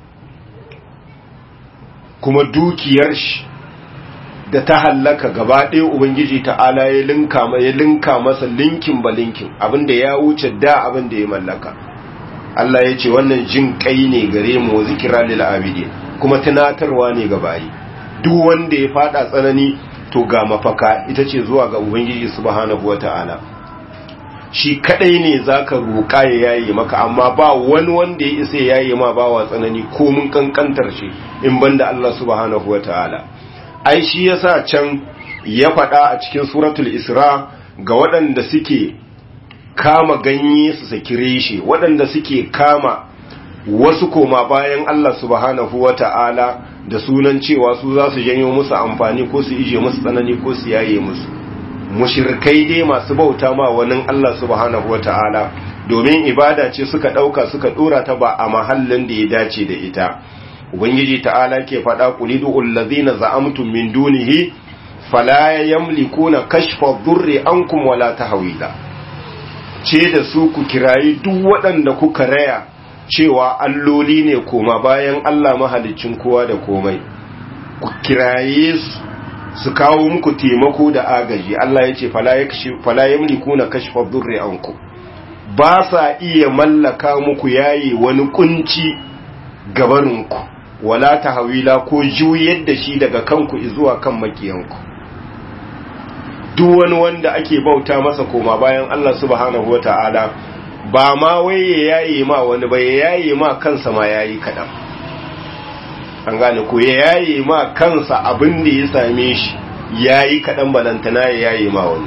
kuma dukiyar shi da ta hallaka gaba ɗaya ubangiji ta'ala ya linka ya linka masa linkin ba linkin abinda ya wuce da abinda ya mallaka Allah ya ce wannan jin kai ne gare mu zikira lil abidin kuma tunatarwa ne ga bayi duk wanda ya fada tsanani to ga mafaka ita ce zuwa ga ubangiji subhanahu wataala shi kadai ne zaka roƙa ya yaye maka amma ba wani wanda ya isa ya yaye ma bawa tsanani ko mun kankantar shi in banda Allah subhanahu wataala ai shi yasa can ya faɗa a cikin suratul isra ga waɗanda suke kama ganye su saki reshe waɗanda suke kama wasu koma bayan Allah subhanahu wata'ala da sunan cewa su za su janyo musu amfani ko su ije musu tsanani ko su yaye musu mushirkai dai masu bauta ma wani Allah subhanahu wata'ala domin ibada ce suka ɗauka suka ɗora ta ba a mahallin da ya dace da ita ubangiji ta'ala ke faɗa kulidu allazina za'amtum min dunihi fala yamlikuna kashfa dhurri ankum wala tahwila ce da su ku kirayi duk waɗanda kuka raya cewa alloli ne koma bayan Allah mahalicin kowa da komai ku kiraye su su kawo muku taimako da agaji Allah ya ce fala yamlikuna kashfa dhurri ankum ba sa iya mallaka muku yayi wani kunci gabaninku wala tahwila ko juyar da shi daga kanku zuwa kan makiyanku duk wani wanda ake bauta masa koma bayan Allah subhanahu wata'ala ba ma wai ya yaye ma wani ba ya yaye ma kansa ma yayi kadan an gane ko ya yaye ma kansa abin da ya same shi yayi kadan balantana ya yaye ma wani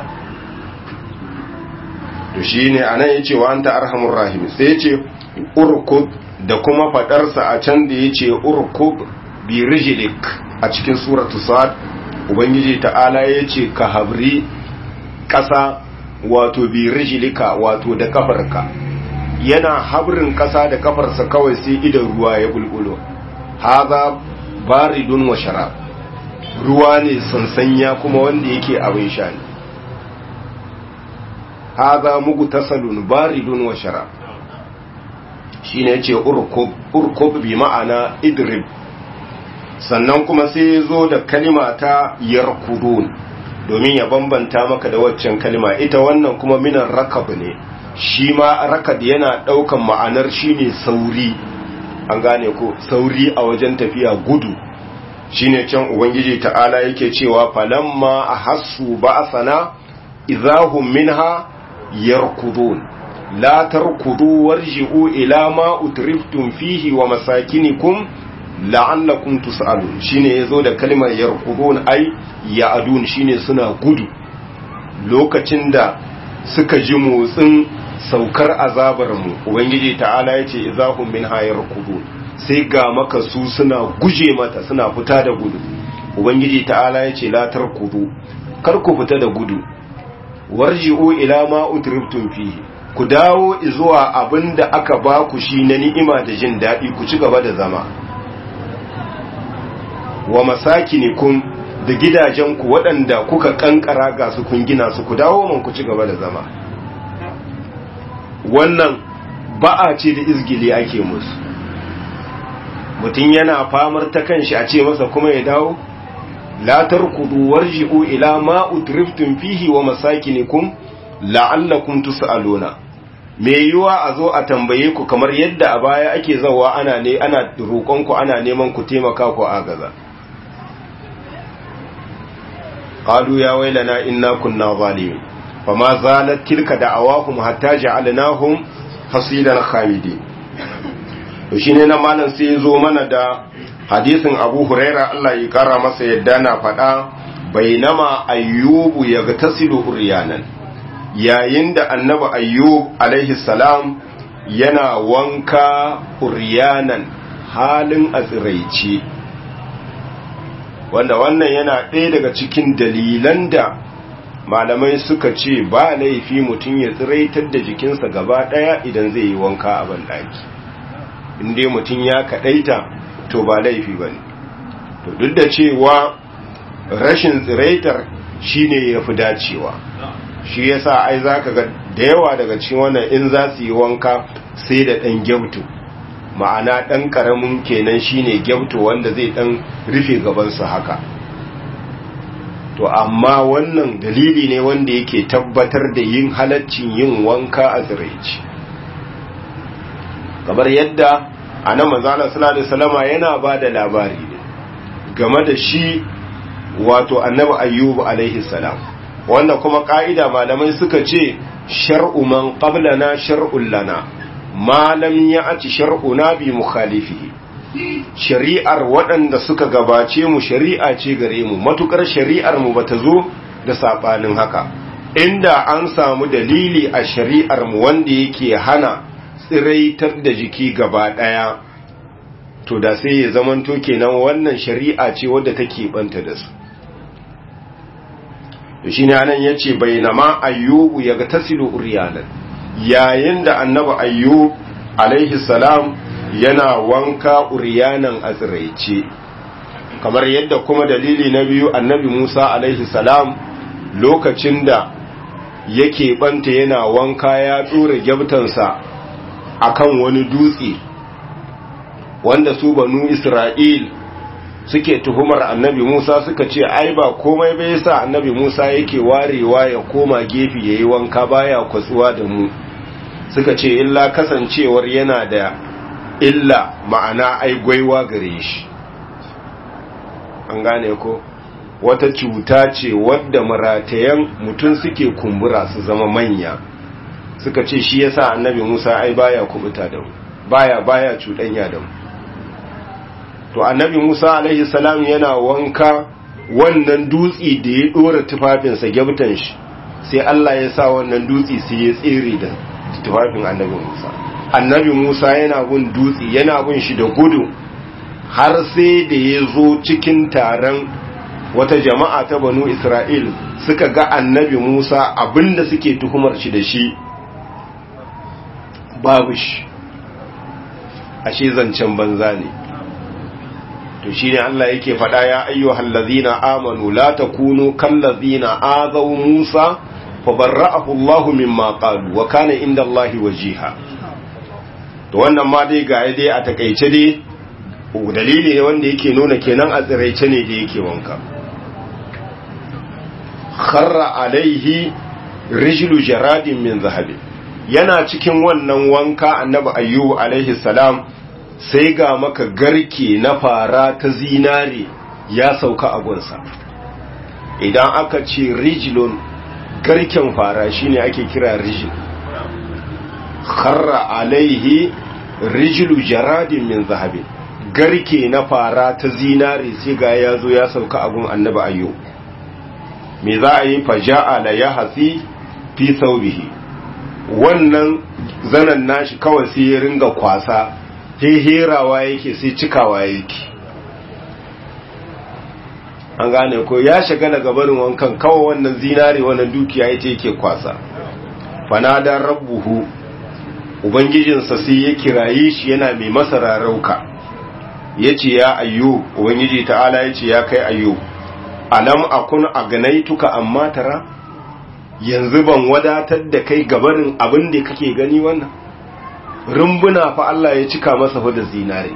to shine anan yace wa anta arhamur rahim sai yace urkud da kuma fadarsa a can da yace urkud bi rijlik a cikin suratu sad ubangiji ta'ala ya ce ka habri ƙasa wato bi rijilika wato da kafarka yana habrin ƙasa da kafarsa kawai sai idan ruwa ya bulbulo haza baridun wa sharab ruwa ne sansanya kuma wanda yake abin sha ne haza mugu tasalun baridun wa sharab shine yace urkub urkub bi ma'ana idrib sannan kuma sai ya zo da kalima ta yarkudun domin ya bambanta maka da waccan kalima ita wannan kuma minan rakab ne shi ma rakab yana daukan ma'anar shine sauri an gane ko sauri a wajen tafiya gudu shine can ubangiji ta'ala yake cewa falamma ahassu ba'sana idahum minha yarkudun la tarkudu warji'u ila ma utriftum fihi wa masakinikum la'allakum tus'alun shine yazo da kalmar yarqudun ai ya'adun shine suna gudu lokacin da suka ji motsin saukar azabar mu ubangiji ta'ala yace izahum min hayarqudun sai ga maka su suna guje mata suna fita da gudu ubangiji ta'ala yace la tarkudu kar ku fita da gudu warji'u ila ma utriftum fihi ku dawo zuwa abinda aka ba ku shi na ni'ima da jin daɗi ku ci gaba da zama wa masakinikum da gidajenku waɗanda kuka kankara ga su kun gina su ku dawo man ku ci gaba da zama wannan ba'a ce da izgili ake musu mutum yana famar ta kanshi a ce masa kuma ya dawo la tarkudu warji'u ila ma utriftum fihi wa masakinikum la'allakum tus'aluna me yiwa a zo a tambaye ku kamar yadda a baya ake zawa ana ne ana roƙon ku ana neman ku taimaka ku agaza qalu ya wailana inna kunna zalimin fama zalat tilka da'awahum hatta ja'alnahum hasidan khamidin to shine nan malam sai ya zo mana da hadisin Abu Huraira Allah ya kara masa yadda na faɗa bainama ayyubu yagtasilu uryanan yayin da annabi ayyub alaihi salam yana wanka uryanan halin aziraici wanda wannan yana ɗaya daga cikin dalilan da malamai suka ce ba laifi mutum ya tsiraitar da jikinsa gaba ɗaya idan zai yi wanka a banɗaki inda mutum ya kaɗaita to ba laifi ba ne to duk da cewa rashin tsiraitar shine ya fi dacewa shi yasa ai za ka ga da yawa daga cikin wannan in za su yi wanka sai da ɗan gyautu ma'ana ɗan ƙaramin kenan shine gyautu wanda zai ɗan rufe gabansu haka to amma wannan dalili ne wanda yake tabbatar da yin halaccin yin wanka a tsiraici kamar yadda a nan manzana sallallahu salama yana ba da labari ne game da shi wato annabi ayyubu alaihi salam wanda kuma ka'ida malamai suka ce shar'u man qablana shar'un lana ma lam ya'ti shar'una bi mukhalifihi shari'ar waɗanda suka gabace mu shari'a ce gare mu matukar shari'ar mu bata zo da sabanin haka inda an samu dalili a shari'ar mu wanda yake hana tsiraitar da jiki gaba daya to da sai ya zamanto kenan wannan shari'a ce wadda take banta da su to shine anan yace bainama ayyubu yaga tasilu uryanan yayin da annabi ayyub alaihi salam yana wanka uryanan a tsiraice kamar yadda kuma dalili na biyu annabi Musa alaihi salam lokacin da yake banta yana wanka ya dora gyabtansa akan wani dutse wanda su banu Isra'il suke tuhumar annabi Musa suka ce ai ba komai bai yasa annabi Musa yake warewa ya koma gefe yayi wanka baya kwatsuwa da mu suka ce illa kasancewar yana da illa ma'ana ai gwaiwa gare shi an gane ko wata cuta ce wadda maratayan mutum suke kumbura su zama manya suka ce shi yasa annabi Musa ai baya kubuta da mu baya baya cuɗanya da mu to annabi Musa alaihi salam yana wanka wannan dutsi da ya dora tufafinsa gyabtan shi sai Allah ya sa wannan dutsi sai ya tsere da tufafin annabi Musa annabi Musa yana gun dutsi yana gun shi da gudu har sai da ya zo cikin taron wata jama'a ta banu Isra'il suka ga annabi Musa abinda suke tuhumar shi da shi babu shi ashe zancen banza ne to shine Allah yake faɗa ya ayyuhal ladzina amanu la takunu kal ladzina azaw Musa fa barra'ahu Allahu mimma qalu wa kana inda Allahi wajiha to wannan ma dai ga dai a takeice dai dalili ne wanda yake nuna kenan a tsiraice ne da yake wanka kharra alaihi rijlu jaradin min zahabi yana cikin wannan wanka annabi ayyubu alaihi salam sai ga maka garke na fara ta zinare ya sauka a gunsa idan aka ce rijilon garken fara shine ake kira rijil kharra alaihi rijilu jaradin min zahabi garke na fara ta zinare sai ga ya zo ya sauka a gun annabi ayyo me za a yi faja'a la ya hasi fi saubihi wannan zanen nashi kawai sai ya ringa kwasa herawa yake sai cikawa yake an gane ko ya shiga daga barin wankan kawai wannan zinare wannan dukiya ita yake kwasa fanadar rabbuhu ubangijinsa sai ya kiraye shi yana mai masa rarauka ya ce ya ayyo ubangiji ta'ala ya ce ya kai ayyo alam akun a ganaituka amma tara yanzu ban wadatar da kai gabarin abin da kake gani wannan rumbuna fa Allah ya cika masa fa da zinare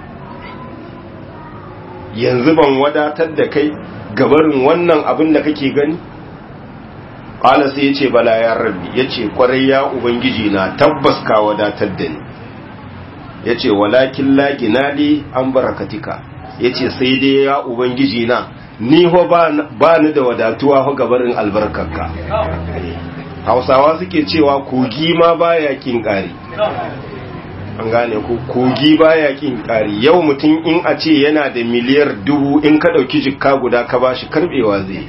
yanzu ban wadatar da kai gabarin wannan abin da kake gani qala sai yace bala ya rabbi yace kwarai ya ubangiji na tabbas ka wadatar da ni yace walakin la ginali an barakatika yace sai dai ya ubangiji na ni ho ba ni da wadatuwa ho gabarin albarkarka hausawa suke cewa kogi ma baya kin kare an gane ko kogi baya kin kari yau mutum in a ce yana da miliyar dubu in ka dauki jikka guda ka bashi karbewa zai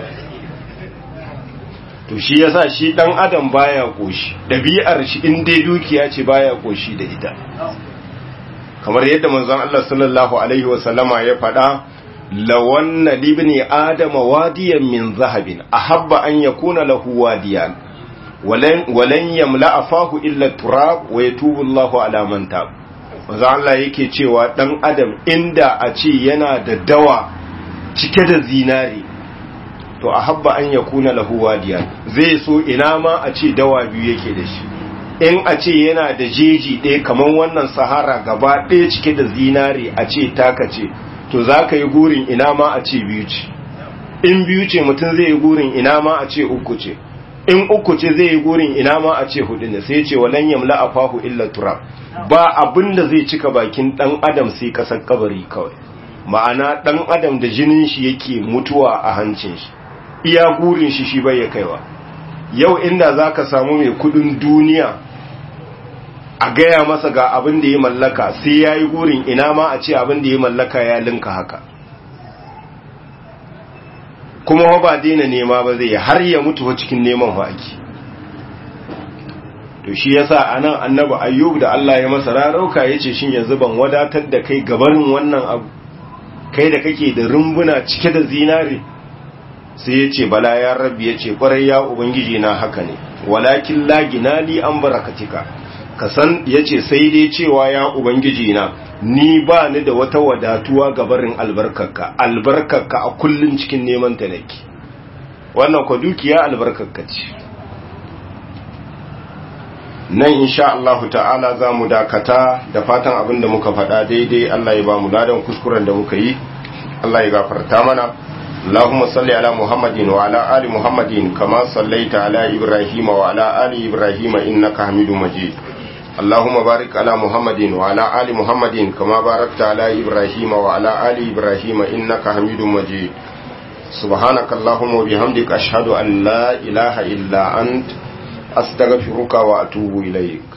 to shi yasa shi dan adam baya koshi dabi'ar shi in dai dukiya ce baya koshi da ita kamar yadda manzon Allah sallallahu alaihi wa sallama ya faɗa lawanna libni adama wadiyan min zahabin ahabba an yakuna lahu wadiyan walan walan yamla afahu illa turab wa yatubu Allahu ala man tab manzon Allah yake cewa dan adam inda a ce yana da dawa cike da zinari to a habba an ya kuna lahu wadiya zai so ina ma a ce dawa biyu yake da shi in a ce yana da jeji ɗaya kamar wannan sahara gaba ɗaya cike da zinari a ce taka ce to za ka yi gurin ina ma a ce biyu ce in biyu ce mutum zai yi gurin ina ma a ce uku ce in uku ce zai yi gurin ina ma a ce hudu ne sai ce walan yamla afahu illa turab ba abin da zai cika bakin dan adam sai kasar kabari kawai ma'ana dan adam da jinin shi yake mutuwa a hancin shi iya gurin shi shi bai ya kaiwa yau inda za ka samu mai kudin duniya a gaya masa ga abin da ya mallaka sai ya yi gurin ina ma a ce abin da ya mallaka ya linka haka kuma ba daina nema ba zai har ya mutu cikin neman haƙi to shi yasa anan annabi ayyub da Allah ya masa rarauka yace shin yanzu ban wadatar da kai gabarin wannan abu kai da kake da rumbuna cike da zinare sai ya ce bala ya rabbi ya ce kwarai ya ubangiji na haka ne walakin lagina li an barakatika ka san ya ce sai dai cewa ya ubangiji na ni ba ni da wata wadatuwa ga barin albarkarka albarkarka a kullum cikin neman ta nake wannan kwa dukiya albarkarka ce nan insha Allah ta'ala za mu dakata da fatan abin da muka faɗa daidai Allah ya ba mu ladan kuskuren da muka yi Allah ya gafarta mana اللهم صل على محمد وعلى آل محمد كما صليت على إبراهيم وعلى آل إبراهيم إنك حميد مجيد اللهم بارك على محمد وعلى آل محمد كما باركت على إبراهيم وعلى آل إبراهيم إنك حميد مجيد سبحانك اللهم وبحمدك أشهد أن لا إله إلا أنت أستغفرك وأتوب إليك